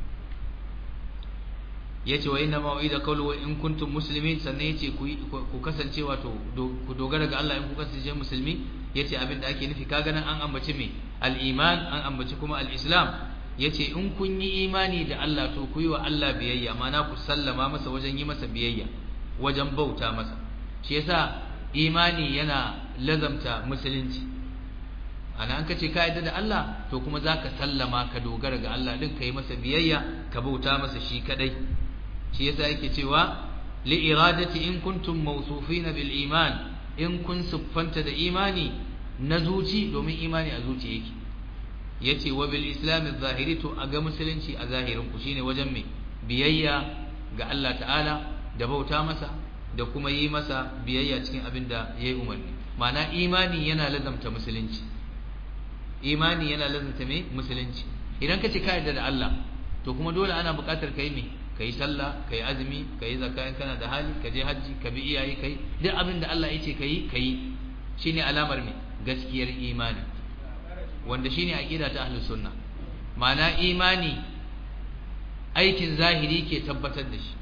yace wa inna ma'ida qawlu wa in kuntum muslimin sannan yace ku ku kasance wato ku dogara ga Allah in ku kasance musulmi yace abin da ake nufi kaga nan an ambaci me al-iman an ambaci kuma al-islam yace in kun yi imani da Allah to ku yi wa Allah biyayya mana ku sallama masa wajen yi masa biyayya wajen bauta masa shi yasa imani yana lazamta musulunci ana an kace ka yarda da Allah to kuma zaka sallama ka dogara ga Allah din kai masa biyayya ka bauta masa shi kadai shi yasa yake cewa li iradati in kuntum mawsufina bil iman in kun siffanta da imani na zuci domin imani a zuci yake yace wa bil islam zahiri to a ga musulunci a zahirin ku shine wajen me biyayya ga Allah ta'ala da bauta masa da kuma yi masa biyayya cikin abin da yayi umarni ma'ana imani yana lazamta musulunci imani yana lazamta me musulunci idan ka ce ka yarda da Allah to kuma dole ana buƙatar kai me kai sallah kai azumi kai zakka in kana da hali ka je haji ka bi iyaye kai duk abin da Allah yace kai kai shine alamar me gaskiyar imani wanda shine aqida ta ahlus sunna ma'ana imani aikin zahiri ke tabbatar da shi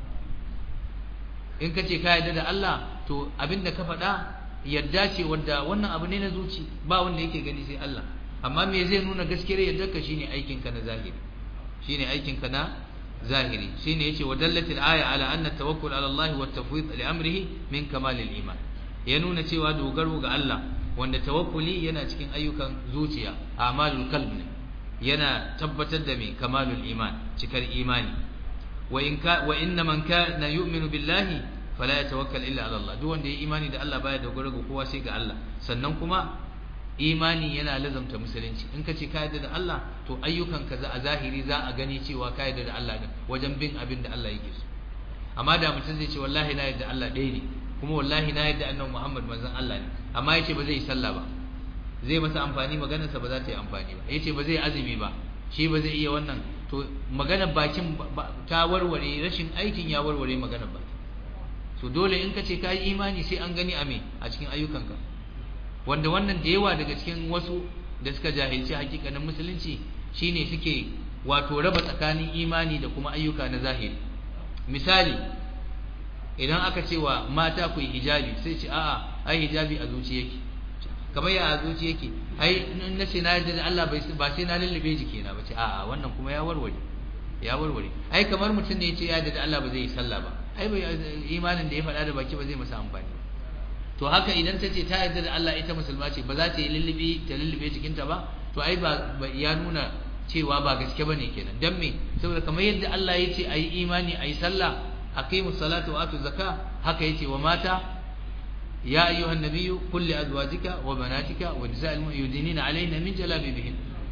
in kace ka yarda da Allah to abinda ka faɗa yadda ce wanda wannan abu ne na zuci ba wanda yake gani sai Allah amma me zai nuna gaskiyar yadda ka shine aikin ka na zahiri shine aikin ka na zahiri shine yace wa dallatil aya ala anna tawakkul ala Allah wa tafwid li amrihi min kamalil iman ya nuna cewa dogaro ga Allah wanda tawakkuli yana cikin ayyukan zuciya amalul qalb ne yana tabbatar da mai kamalul iman cikar imani wa in ka wa inna man kana yu'minu billahi fala yatawakkal illa ala Allah duk wanda ya imani da Allah baya dogaro ga kowa sai ga Allah sannan kuma imani yana lazamta musulunci in ka ce ka yarda da Allah to ayyukan ka za a zahiri za a gani cewa ka yarda da Allah din wajen bin abin da Allah yake so amma da mutum zai ce wallahi na yarda Allah ɗaya ne kuma wallahi na yarda annabi Muhammad manzon Allah ne amma yace ba zai yi sallah ba zai masa amfani maganarsa ba za ta yi amfani ba yace ba zai azumi ba shi ba zai iya wannan to maganar bakin ta warware rashin aikin ya warware maganar baki so dole in ka ce ka yi imani sai an gani a me a cikin ayyukanka wanda wannan da yawa daga cikin wasu da suka jahilci hakikanin musulunci shine suke wato raba tsakanin imani da kuma ayyuka na zahiri misali idan aka ce wa mata ku yi hijabi sai ce a'a ai hijabi a zuci yake kamar ya a zuci yake ai na ce na yarda da Allah ba sai na lullube jikina ba ce a'a wannan kuma ya warware ya warware ai kamar mutum ne ya ce ya yarda da Allah ba zai yi sallah ba ai bai imanin da ya faɗa da baki ba zai masa amfani ba to haka idan ta ce ta yarda da Allah ita musulma ce ba za ta yi lullubi ta lullube jikinta ba to ai ba ya nuna cewa ba gaske bane kenan dan me saboda kamar yadda Allah ya ce ayi imani ayi sallah aqimus salata wa atu zakah haka yace wa mata ya ayyuhan nabiyyu qul li azwajika wa banatika wa nisa'il mu'minina 'alayna min jalabibihin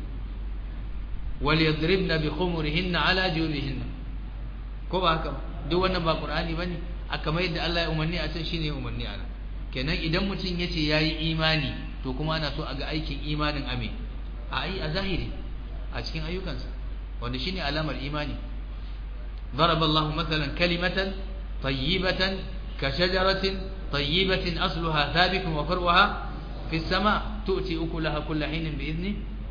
وليضربن بخمرهن على جيوبهن ko ba haka duk wannan ba qur'ani bane aka mai da Allah ya umarni a can shine umarni a nan kenan idan mutum yace yayi imani to kuma ana so a ga aikin imanin ame a ai a zahiri a cikin ayyukansa wanda shine alamar imani ضرب الله مثلا كلمة طيبة كشجرة طيبة أصلها ثابت وفرعها في السماء تؤتي أكلها كل حين بإذن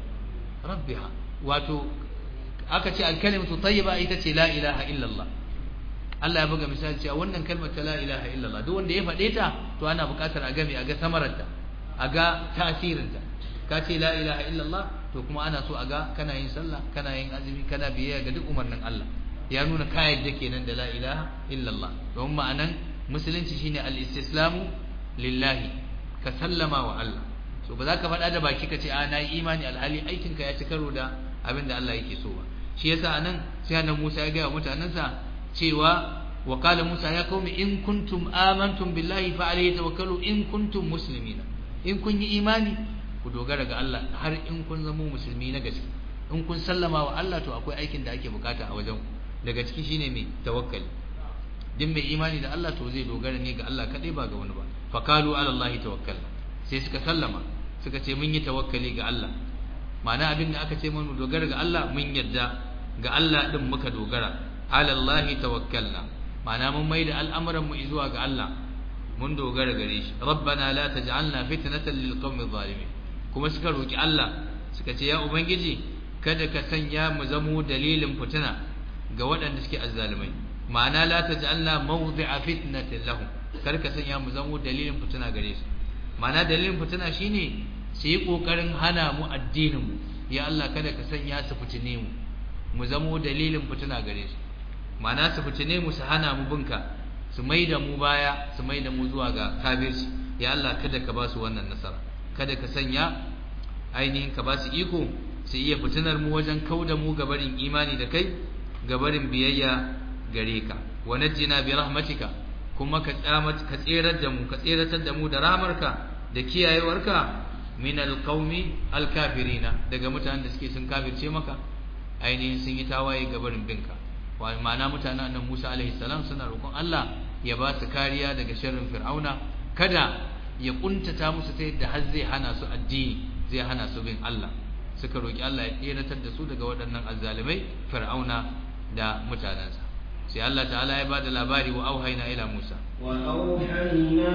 ربها wato aka ce alkalimatu tayyiba ita ce la ilaha illallah Allah ya buga misali cewa wannan kalmar ta la ilaha illallah duk wanda ya faɗe ta to ana buƙatar a game a ga samararta a ga tasirinta ka ce la ilaha illallah to kuma ana so a ga kana yin sallah kana yin azumi kana biyayya ga duk umarnin Allah ya nuna ka yadda kenan da la ilaha illallah don ma'anan musulunci shine al-istislamu lillahi ka sallama wa Allah so ba za ka faɗa da baki ka ce a na yi imani alhali aikinka ya ci karo da abin da Allah yake so ba shi yasa anan sai annabi Musa ya ga mutanansa cewa wa qala Musa ya qaumi in kuntum amantum billahi fa alayhi tawakkalu in kuntum muslimina in kun yi imani ku dogara ga Allah har in kun zama musulmi na gaske in kun sallama wa Allah to akwai aikin da ake bukata a wajen daga ciki shine mai tawakkali din mai imani da Allah to zai dogara ne ga Allah kadai ba ga wani ba fa qalu ala Allah tawakkalna sai suka sallama suka ce mun yi tawakkali ga Allah ma'ana abin da aka ce mun dogara ga Allah mun yadda ga Allah din muka dogara ala Allah tawakkalna ma'ana mun mai da al'amuran mu zuwa ga Allah mun dogara gare shi rabbana la taj'alna fitnatan lil qawmi zalimin kuma suka roki Allah suka ce ya ubangiji kada ka sanya mu zamo dalilin fitina ga waɗanda suke azzalumai ma'ana la taj'alna mawdi'a fitnatin lahum kar ka sanya mu zamo dalilin fitina gare su ma'ana dalilin fitina shine su yi kokarin hana mu addinin mu ya Allah kada ka sanya su fitine mu mu zamo dalilin fitina gare su ma'ana su fitine mu su hana mu binka su maida mu baya su maida mu zuwa ga kafirci ya Allah kada ka ba su wannan nasara kada ka sanya ainihin ka ba su iko su iya fitinar mu wajen kauda mu gabarin imani da kai gabarin biyayya gare ka wa najjina bi rahmatika kuma ka tsamat ka tserar da mu ka tseratar da mu da rahmarka da kiyayewarka min alqaumi alkafirina daga mutanen da suke sun kafirce maka ainihin sun yi tawaye gabarin binka wa ma'ana mutanen annabi Musa alaihi salam suna roƙon Allah ya ba su kariya daga sharrin fir'auna kada ya kuntata musu ta yadda har zai hana su addini zai hana su bin Allah suka roki Allah ya tseratar da su daga waɗannan azzalimai fir'auna da mutanensa sai Allah ta'ala ya bada labari wa auhayna ila Musa wa auhayna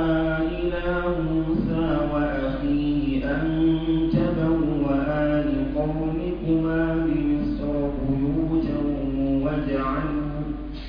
ila Musa wa akhihi an tabawwa li qawmikuma bi Misr buyutan waj'alu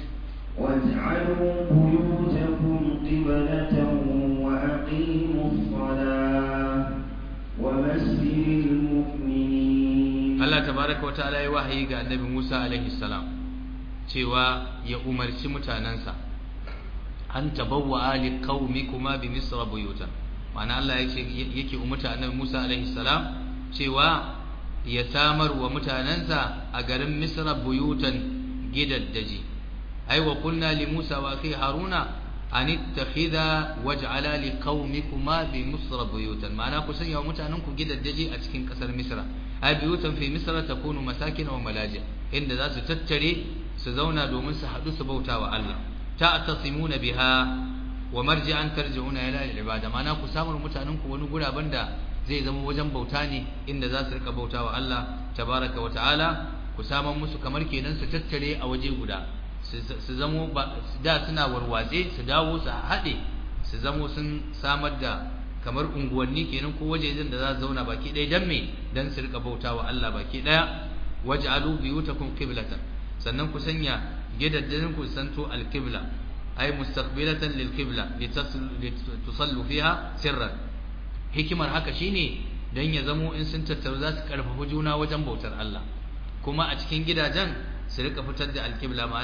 waj'alu buyutakum qiblatan wa aqimus salah wa bashiril mu'minin Allah tabaraka wa ta'ala ya wahayi ga annabi Musa alaihi salam cewa ya umarci mutanansa an tabawwa ali qaumikuma bi misra buyutan ma'ana Allah yake yake umarta annabi Musa alaihi salam cewa ya samar wa mutanansa a garin misra buyutan gidaddaji ai wa qulna li Musa wa akhi Haruna an ittakhidha waj'ala li qaumikuma bi misra buyutan ma'ana ku sanya wa mutananku gidaddaji a cikin kasar misra ai buyutan fi misra takunu masakin wa malaji inda za su tattare su zauna domin su haɗu su bauta wa Allah ta'tasimuna biha wa marji'an tarji'una ila al-ibada mana ku samu mutanen ku wani guraben da zai zama wajen bauta ne inda za su rika bauta wa Allah tabaraka wa ta'ala ku samu musu kamar kenan su tattare a waje guda su zamo da suna warwatse su dawo su haɗe su zamo sun samar da kamar unguwanni kenan ko wajejen da za su zauna baki ɗaya dan me dan su rika bauta wa Allah baki ɗaya waj'alu biyutakum qiblatan sannan ku sanya gidajen ku santo al-qibla ay mustaqbilatan lil-qibla litusallu fiha sirran hikimar haka shine dan ya zamo in sun tattaru za su karfafa juna wajen bautar Allah kuma a cikin gidajen su rika fitar da al-qibla ma'ana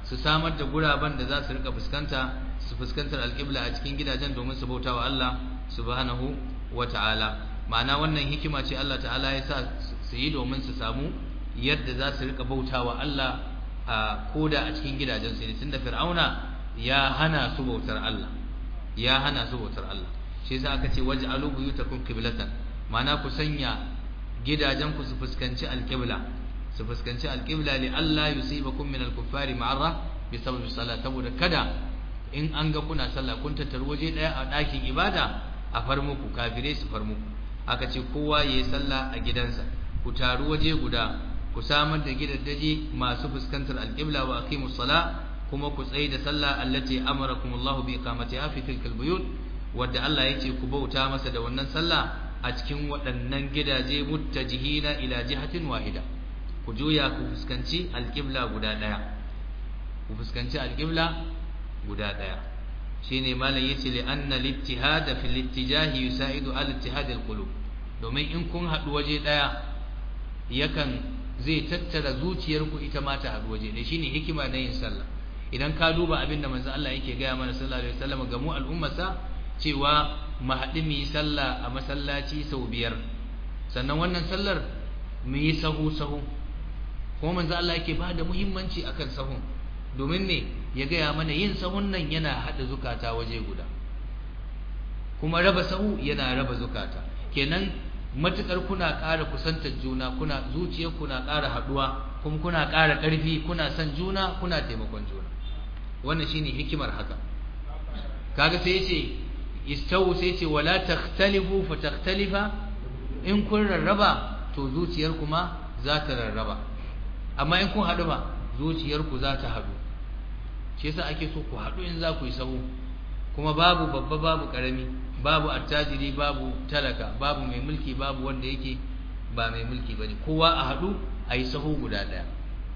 su samar da guraben da za su rika fuskanta su fuskantar alƙibla a cikin gidajen domin su bauta wa Allah subhanahu wa ta'ala ma'ana wannan hikima ce Allah ta'ala ya sa su yi domin su samu yadda za su rika bauta wa Allah a koda a cikin gidajen su tunda fir'auna ya hana su bautar Allah ya hana su bautar Allah shi yasa aka ce waj'alu buyutakum qiblatan ma'ana ku sanya gidajen ku su fuskanci alqibla su fuskanci alqibla li Allah yusibakum min al-kuffari ma'arra bi sababi salat saboda kada in an ga kuna sallah kun tattaru waje daya a ɗakin ibada a far muku kafire su far muku aka ce kowa yayi sallah a gidansa ku taru waje guda ku samar da gidaddaji masu fuskantar alqibla wa aqimus sala kuma ku tsaye da sallah allati amarakumullahu bi iqamatiha fi tilkal buyut wadda Allah yake ku bauta masa da wannan sallah a cikin waɗannan gidaje muttajihina ila jihatin wahida ku juya ku fuskanci alqibla guda daya ku fuskanci alqibla guda daya shine malam yace li anna al-ittihad fi al-ittijahi yusaidu ala ittihad al-qulub domin in kun haɗu waje daya yakan zai tattara zuciyarku ita ma ta haɗu waje ɗaya shine hikima na yin sallah idan ka duba abin da manzo Allah yake gaya mana sallallahu alaihi wasallam ga mu al'ummarsa cewa mu haɗu mu yi sallah a masallaci sau biyar sannan wannan sallar mu yi sahu sahu kuma manzo Allah yake ba da muhimmanci akan sahun domin ne ya gaya mana yin sahun nan yana haɗa zukata waje guda kuma raba sahu yana raba zukata kenan matukar kuna ƙara kusantar juna kuna zuciyar kuna ƙara haɗuwa kuma kuna ƙara ƙarfi kuna son juna kuna taimakon juna wannan shine hikimar haka kaga sai yace istawu sai yace wala takhtalifu fa takhtalifa in kun rarraba to zuciyar kuma za ta rarraba amma in kun haɗu ba zuciyar ku za ta haɗu shi yasa ake so ku haɗu in za ku yi sahu kuma babu babba babu ƙarami babu attajiri babu talaka babu mai mulki babu wanda yake ba mai mulki bane kowa a haɗu a yi sahu guda ɗaya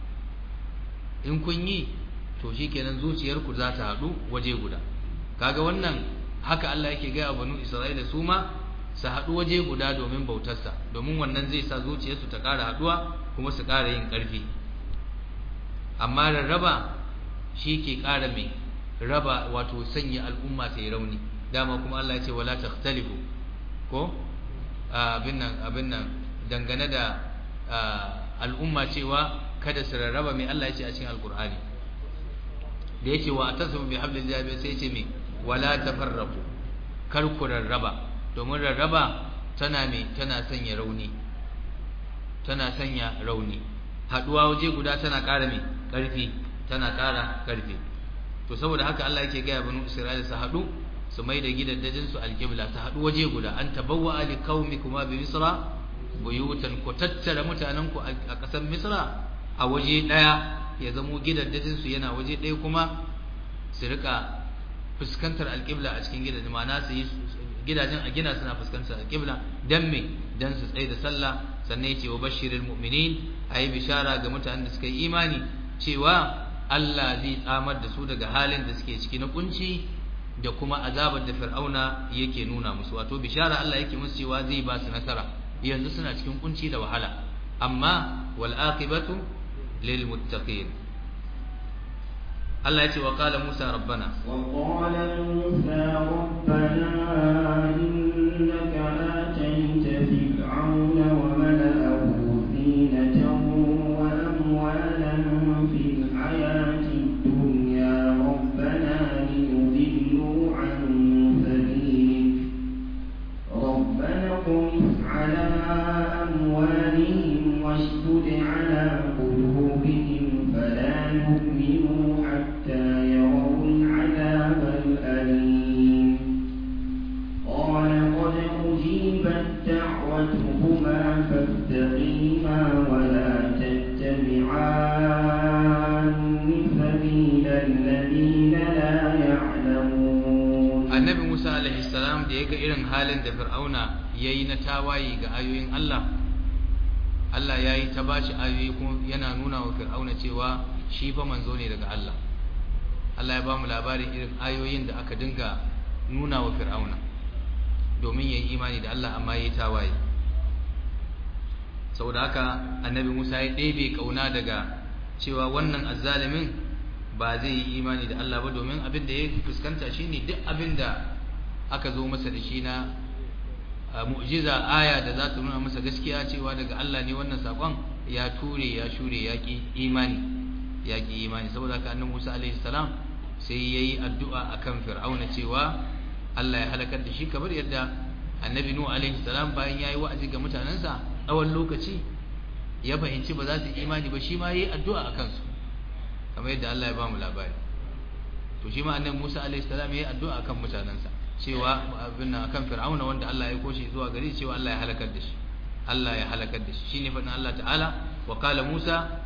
in kun yi to shikenan zuciyarku za ta haɗu waje guda kaga wannan haka Allah yake gaya banu Isra'ila su ma su haɗu waje guda domin bautarsa domin wannan zai sa zuciyarsu ta ƙara haɗuwa kuma su ƙara yin ƙarfi amma rarraba shi ke ƙara mai raba wato sanya al'umma ta yi rauni dama kuma Allah ya ce wala takhtalifu ko abin nan abin nan dangane da al'umma cewa kada su rarraba mai Allah ya ce a cikin alkur'ani da yake wa tasmu bi hablillahi sai ce me wala tafarraqu kar ku rarraba domin rarraba tana me tana sanya rauni tana sanya rauni haduwa waje guda tana ƙara me ƙarfi tana ƙara ƙarfi to saboda haka Allah yake ga banu Isra'ila su hadu su mai da gidaddajin su alqibla su hadu waje guda an tabawwa li qaumikuma bi misra buyutan ku tattara mutanen ku a ƙasar misra a waje daya ya zamo gidaddajin su yana waje daya kuma su rika fuskantar alqibla a cikin gidajen ma'ana su yi gidajen a gina suna fuskantar alqibla dan me dan su tsaye da sallah sannan yace wa bashiril mu'minin ayi bishara ga mutanen da suka yi imani cewa Allah zai tsamar da su daga halin da suke ciki na kunci da kuma azabar da Fir'auna yake nuna musu wato bishara Allah yake musu cewa zai ba su nasara yanzu suna cikin kunci da wahala amma wal aqibatu lil muttaqin Allah ya ce wa qala Musa rabbana wa qala Musa rabbana innaka atayta fir'auna wa mala'ahu zinatan wa amwalan fil hayati dunya rabbana liyudillu an sabilik rabbana qum ala amwalihim washdud ala qulubihim fala yu'minu hatta yarawul العذاب الأليم قال قد أجيبت دعوتكما فاستقيما ولا تتبعان سبيل الذين لا يعلمون annabi Musa alaihi salam da yaga irin halin da Fir'auna yayi na tawaye ga ayoyin Allah Allah yayi ta bashi ayoyi kuma yana nuna wa Fir'auna cewa shi fa manzo ne daga Allah Allah ya ba mu labarin irin ayoyin da aka dinga nuna wa Fir'auna domin yayi imani da Allah amma yayi tawaye saboda haka annabi Musa ya ɗebe kauna daga cewa wannan azzalimin ba zai yi imani da Allah ba domin abin da ya fuskanta shine duk abin da aka zo masa da shi na mu'jiza aya da za ta nuna masa gaskiya cewa daga Allah ne wannan sakon ya ture ya shure ya ki imani ya ki imani saboda haka annabi Musa alaihi salam sai yayi addu'a akan Fir'auna cewa Allah ya halakar da shi kamar yadda annabi Nuh alaihi salam bayan yayi wa'azi ga mutanansa tsawon lokaci ya fahimci ba za su imani ba shi ma yayi addu'a akan su kamar yadda Allah ya ba mu labari to shi ma annabi Musa alaihi salam yayi addu'a akan mutanansa cewa abin nan akan Fir'auna wanda Allah ya koshi zuwa gare cewa Allah ya halakar da shi Allah ya halakar da shi shine fadin Allah ta'ala wa qala Musa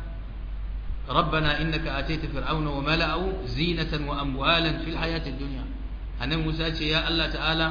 ربنا إنك آتيت فرعون وملأه زينة وأموالا في الحياة الدنيا أنا موسى يا الله تعالى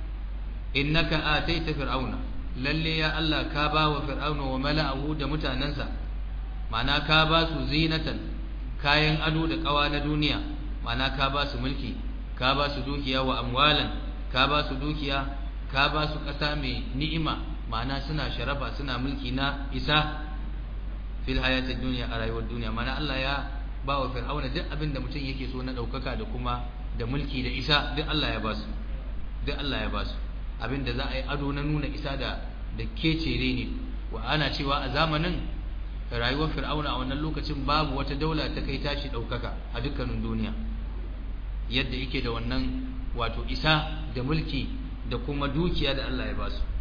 إنك آتيت فرعون للي يا الله كابا وفرعون وملأه دمتا ننسى معنى كابا زينة كاين أدو دقوان دنيا معنى كابا ملكي كابا دوكيا وأموالا كابا دوكيا كابا كسامي نئمة معنى سنا شرفا سنا ملكنا إساه fil hayatid dunya a rayuwar duniya mana Allah ya ba wa fir'auna duk abin da mutum yake so na daukaka da kuma da mulki da isa duk Allah ya ba su duk Allah ya ba su abin da za a yi ado na nuna isa da da kecere ne wa ana cewa a zamanin rayuwar fir'auna a wannan lokacin babu wata daula ta kai tashi daukaka a dukkanin duniya yadda yake da wannan wato isa da mulki da kuma dukiya da Allah ya ba su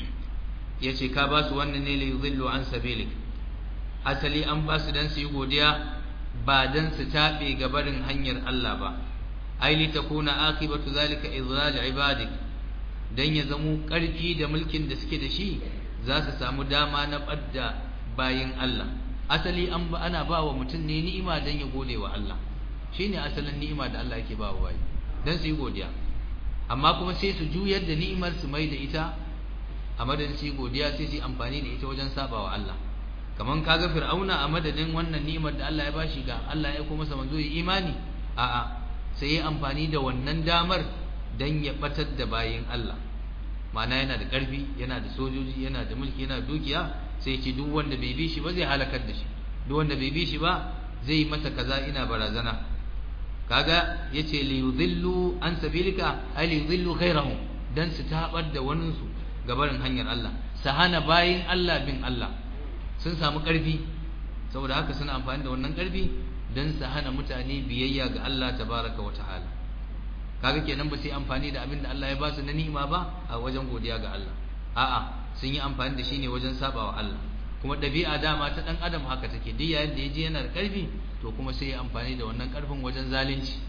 yace ka ba su wannan ne li yudhillu an sabilik asali an ba su dan su yi godiya ba dan su tabe gabarin hanyar Allah ba ai li takuna akibatu zalika izlal ibadik dan ya zamo karfi da mulkin da suke da shi za su samu dama na badda bayin Allah asali an ba ana ba wa mutum ne ni'ima dan ya gode wa Allah shine asalin ni'ima da Allah yake ba wa bayi dan su yi godiya amma kuma sai su juyar da ni'imar su mai da ita a madadin su yi godiya sai su yi amfani da ita wajen sabawa Allah kaman kaga fir'auna a madadin wannan ni'imar da Allah ya bashi ga Allah ya kuma masa manzo yi imani a'a sai ya amfani da wannan damar dan ya batar da bayin Allah ma'ana yana da ƙarfi yana da sojoji yana da mulki yana da dukiya sai ya ce duk wanda bai bi shi ba zai halakar da shi duk wanda bai bi shi ba zai masa kaza ina barazana kaga yace li yudhillu an sabilika ay li yudhillu ghayrahum dan su tabar da wanin su gabarin hanyar Allah su hana bayin Allah bin Allah sun samu ƙarfi saboda haka suna amfani da wannan ƙarfi don su hana mutane biyayya ga Allah tabaraka wa ta'ala kaga kenan ba sai amfani da abin da Allah ya ba su na ni'ima ba a wajen godiya ga Allah a'a sun yi amfani da shi ne wajen sabawa Allah kuma ɗabi'a dama ta ɗan adam haka take duk yayin da ya ji yana da ƙarfi to kuma sai ya amfani da wannan ƙarfin wajen zalunci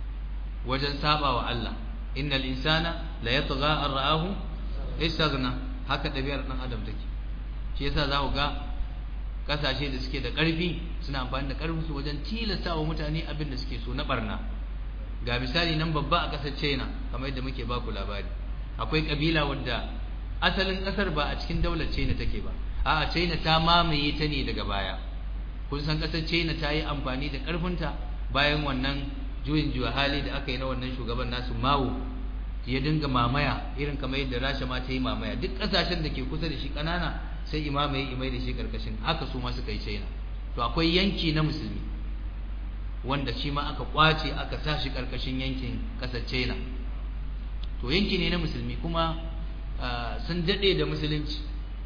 wajen sabawa Allah innal insana la yatgha an ra'ahu istaghna haka ɗabi'ar ɗan adam take shi yasa za ku ga kasashe da suke da ƙarfi suna amfani da ƙarfinsu wajen tilasta wa mutane abin da suke so na barna ga misali nan babba a ƙasar china kamar yadda muke baku labari akwai ƙabila wadda asalin ƙasar ba a cikin daular china take ba a'a china ta mamaye ta ne daga baya kun san ƙasar china ta yi amfani da ƙarfinta bayan wannan juyin juya hali da aka yi na wannan shugaban nasu mawo ya dinga mamaya irin kamar yadda rasha ma ta yi mamaya duk ƙasashen da ke kusa da shi ƙanana sai imama ya imai da shi karkashin haka su ma suka yi china to akwai yanki na musulmi wanda shi ma aka kwace aka sa shi karkashin yankin kasar china to yanki ne na musulmi kuma sun daɗe da musulunci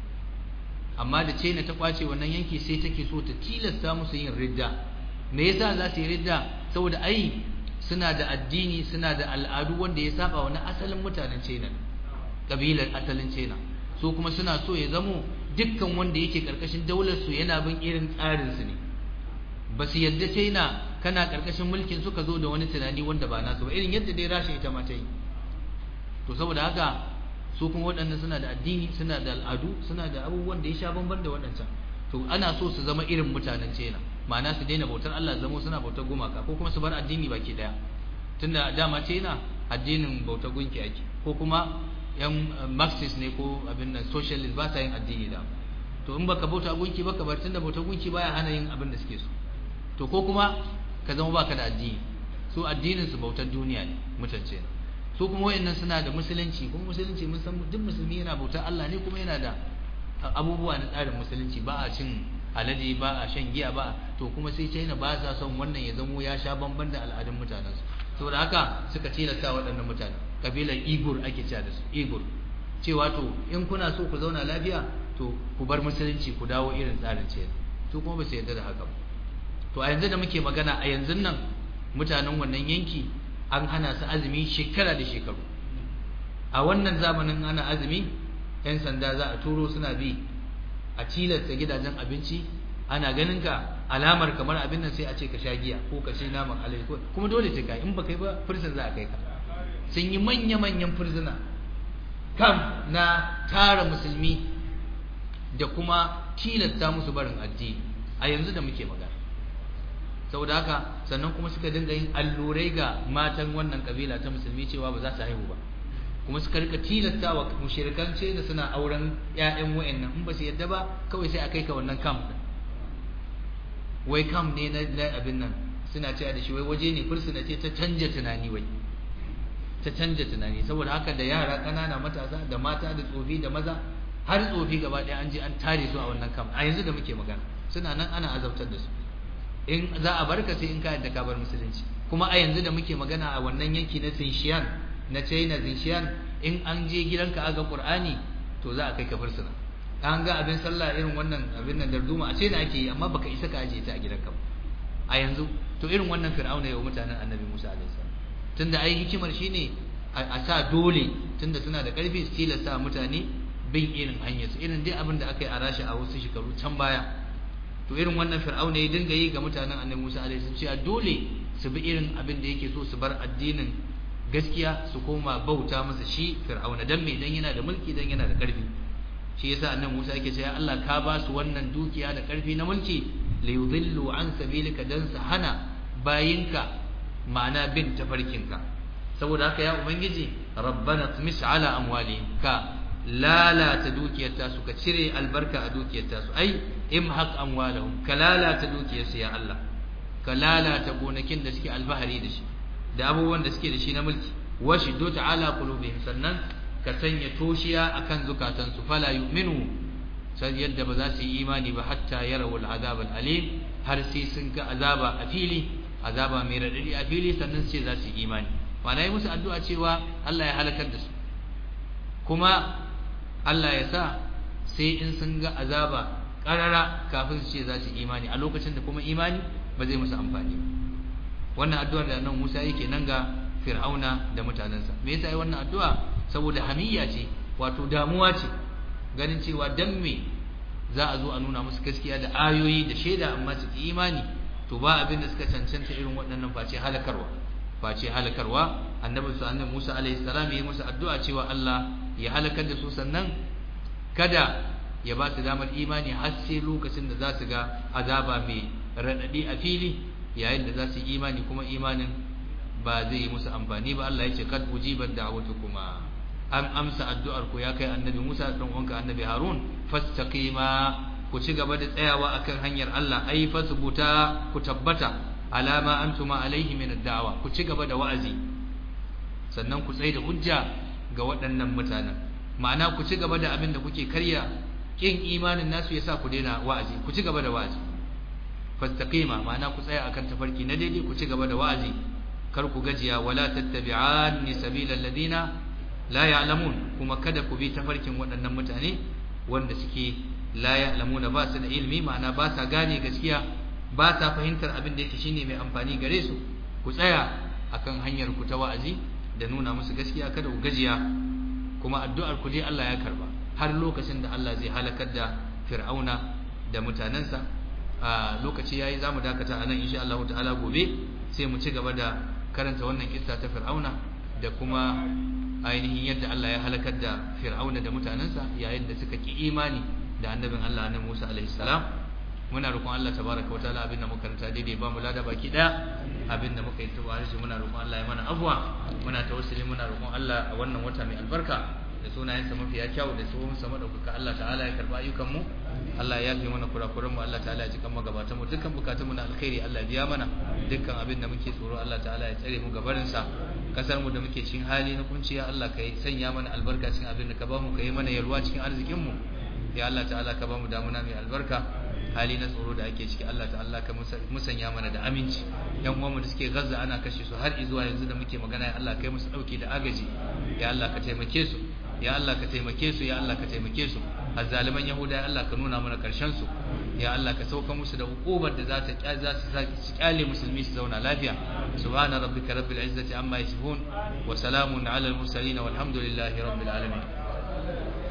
amma da china ta kwace wannan yanki sai take so ta tilasta musu yin ridda me yasa za su yi ridda saboda ai suna da addini suna da al'adu wanda ya saba wani asalin mutanen china kabilar asalin china su kuma suna so ya zamo dukkan wanda yake karkashin daular su yana bin irin tsarin su ne ba su yadda China kana karkashin mulkin suka zo da wani tunani wanda ba nasu ba irin yadda dai Rasha ita ma ta yi to saboda haka su kuma waɗannan suna da addini suna da al'adu suna da abubuwan da ya sha bamban da waɗancan to ana so su zama irin mutanen China ma'ana su daina bautar Allah zama suna bautar gumaka ko kuma su bar addini baki daya tunda dama China addinin bautar gunki ake ko kuma yan marxist ne ko abin nan socialist ba sa yin addini da to in baka bauta gunki baka bar tunda bauta gunki baya hana yin abin da suke so to ko kuma ka zama baka da addini su addinin su bautar duniya ne mutance ne su kuma wayannan suna da musulunci kuma musulunci mun san duk musulmi yana bautar Allah ne kuma yana da abubuwa na tsarin musulunci ba a cin alade ba a shan giya ba to kuma sai China ba sa son wannan ya zamo ya sha bamban da al'adun mutanen su saboda haka suka tilasta waɗannan mutane kabilar Igur ake cewa da su Igur cewa to in kuna so ku zauna lafiya to ku bar musulunci ku dawo irin tsarin ce to kuma ba su yarda da haka ba to a yanzu da muke magana a yanzu nan mutanen wannan yanki an hana su azumi shekara da shekaru a wannan zamanin ana azumi yan sanda za a turo suna bi a tilasta gidajen abinci ana ganin ka alamar kamar abin nan sai a ce ka sha giya ko ka sai naman alai ko kuma dole ce ka in ba kai ba prison za a kai ka sun yi manya manyan furzuna kam na tara musulmi da kuma tilasta musu barin addini a yanzu da muke magana saboda haka sannan kuma suka dinga yin allurai ga matan wannan kabila ta musulmi cewa ba za su haihu ba kuma suka rika tilasta wa mushrikance da suna auren ƴaƴan wayannan in ba su yadda ba kawai sai a kai ka wannan camp din wai camp ne na abin nan suna cewa da shi wai waje ne fursuna ce ta canja tunani wai ta canja tunani saboda haka da yara ƙanana matasa da mata da tsofi da maza har tsofi gaba ɗaya an je an tare su a wannan camp a yanzu da muke magana suna nan ana azabtar da su in za a barka sai in ka yadda ka bar musulunci kuma a yanzu da muke magana a wannan yanki na Xinshan na China Xinshan in an je gidanka aga Qur'ani to za a kai ka fursuna an ga abin sallah irin wannan abin nan darduma a China ake yi amma baka isa ka aje ta a gidanka ba a yanzu to irin wannan fir'auna yau mutanen Annabi Musa alaihi salam tunda ai hikimar shine a sa dole tunda suna da karfi su tilasta mutane bin irin hanyar su irin dai abin da aka yi a rashi a wasu shekaru can baya to irin wannan fir'auna ya dinga yi ga mutanen annabi Musa alaihi salam cewa dole su bi irin abin da yake so su bar addinin gaskiya su koma bauta masa shi fir'auna dan me dan yana da mulki dan yana da karfi shi yasa annabi Musa yake cewa Allah ka ba su wannan dukiya da karfi na mulki li yudillu an sabilika dan su hana bayinka ma'ana bin tafarkinka saboda haka ya ubangiji rabbana tmis ala amwalihim ka lalata dukiyar tasu ka cire albarka a dukiyar tasu ai imhaq amwalahum ka lalata dukiyar su ya Allah ka lalata gonakin da suke albahari da shi da abubuwan da suke da shi na mulki washidu ta'ala qulubihim sannan ka sanya toshiya akan zukatan su fala yu'minu sai yadda ba za su yi imani ba hatta yarawu al'azab al'alim har sai sun ga azaba a fili azaba mai radadi a fili sannan sai za su yi imani ma'ana yi musu addu'a cewa Allah ya halakar da su kuma Allah ya sa sai in sun ga azaba karara kafin su ce za su imani a lokacin da kuma imani ba zai musu amfani ba wannan addu'ar da nan Musa yake nan ga Fir'auna da mutanensa me yasa yi wannan addu'a saboda hamiyya ce wato damuwa ce ganin cewa dan me za a zo a nuna musu gaskiya da ayoyi da shaida amma su ki imani to ba abin da suka cancanta irin waɗannan face halakarwa face halakarwa annabi su annabi Musa alaihi salam ya yi musu addu'a cewa Allah ya halakar da su sannan kada ya ba su damar imani har sai lokacin da za su ga azaba mai raɗaɗi a fili yayin da za su yi imani kuma imanin ba zai yi musu amfani ba Allah ya ce kad ujibat da'watukuma an amsa addu'ar ku ya kai annabi Musa dan uwanka annabi Harun fastaqima ku ci gaba da tsayawa akan hanyar Allah ai fasbuta ku tabbata alama antuma alaihi min ad-da'wa ku ci gaba da wa'azi sannan ku tsaye da hujja ga waɗannan mutanen ma'ana ku ci gaba da abin da kuke karya kin imanin nasu yasa ku daina wa'azi ku ci gaba da wa'azi fastaqima ma'ana ku tsaya akan tafarki na daidai ku ci gaba da wa'azi kar ku gajiya wala tattabi'anni sabilal ladina la ya'lamun kuma kada ku bi tafarkin waɗannan mutane wanda suke la ya'lamuna ba su da ilimi ma'ana ba sa gane gaskiya ba sa fahimtar abin da yake shine mai amfani gare su ku tsaya akan hanyar ku ta wa'azi da nuna musu gaskiya kada ku gajiya kuma addu'ar ku dai Allah ya karba har lokacin da Allah zai halakar da Fir'auna da mutanansa a lokaci yayi zamu dakata anan insha Allah ta'ala gobe sai mu ci gaba da karanta wannan kissa ta Fir'auna da kuma ainihin yadda Allah ya halakar da Fir'auna da mutanansa yayin da suka ki imani da annabin Allah annabi Musa alaihi salam muna roƙon Allah tabaraka wataala abinda muka karanta daidai ba mu lada baki daya abinda muka yi tuba shi muna roƙon Allah ya mana afwa muna tawassuli muna roƙon Allah a wannan wata mai albarka da sunayensa mafiya kyau da sunan sa madaukaka Allah ta'ala ya karba ayyukan mu Allah ya yafe mana kurakuran mu Allah ta'ala ya ji kan magabatan mu dukkan bukatun mu na alkhairi Allah ya biya mana dukkan abin da muke tsoro Allah ta'ala ya tsare mu gabarin sa kasar mu da muke cikin hali na kunciya Allah ka yi sanya mana albarka cikin abin da ka ba mu ka yi mana yalwa cikin arzikin mu ya Allah ta'ala ka ba mu damuna mai albarka hali na tsoro da ake ciki Allah ta'ala ka musanya mana da aminci yan uwanmu da suke Gaza ana kashe su har zuwa yanzu da muke magana ya Allah kai musu dauki da agaji ya Allah ka taimake su ya Allah ka taimake su ya Allah ka taimake su azzaliman yahuda ya Allah ka nuna mana karshen su ya Allah ka sauka musu da hukubar da za ta za su kyale musulmi su zauna lafiya subhana rabbika rabbil izzati amma yasifun wa salamun ala al mursalin walhamdulillahi rabbil alamin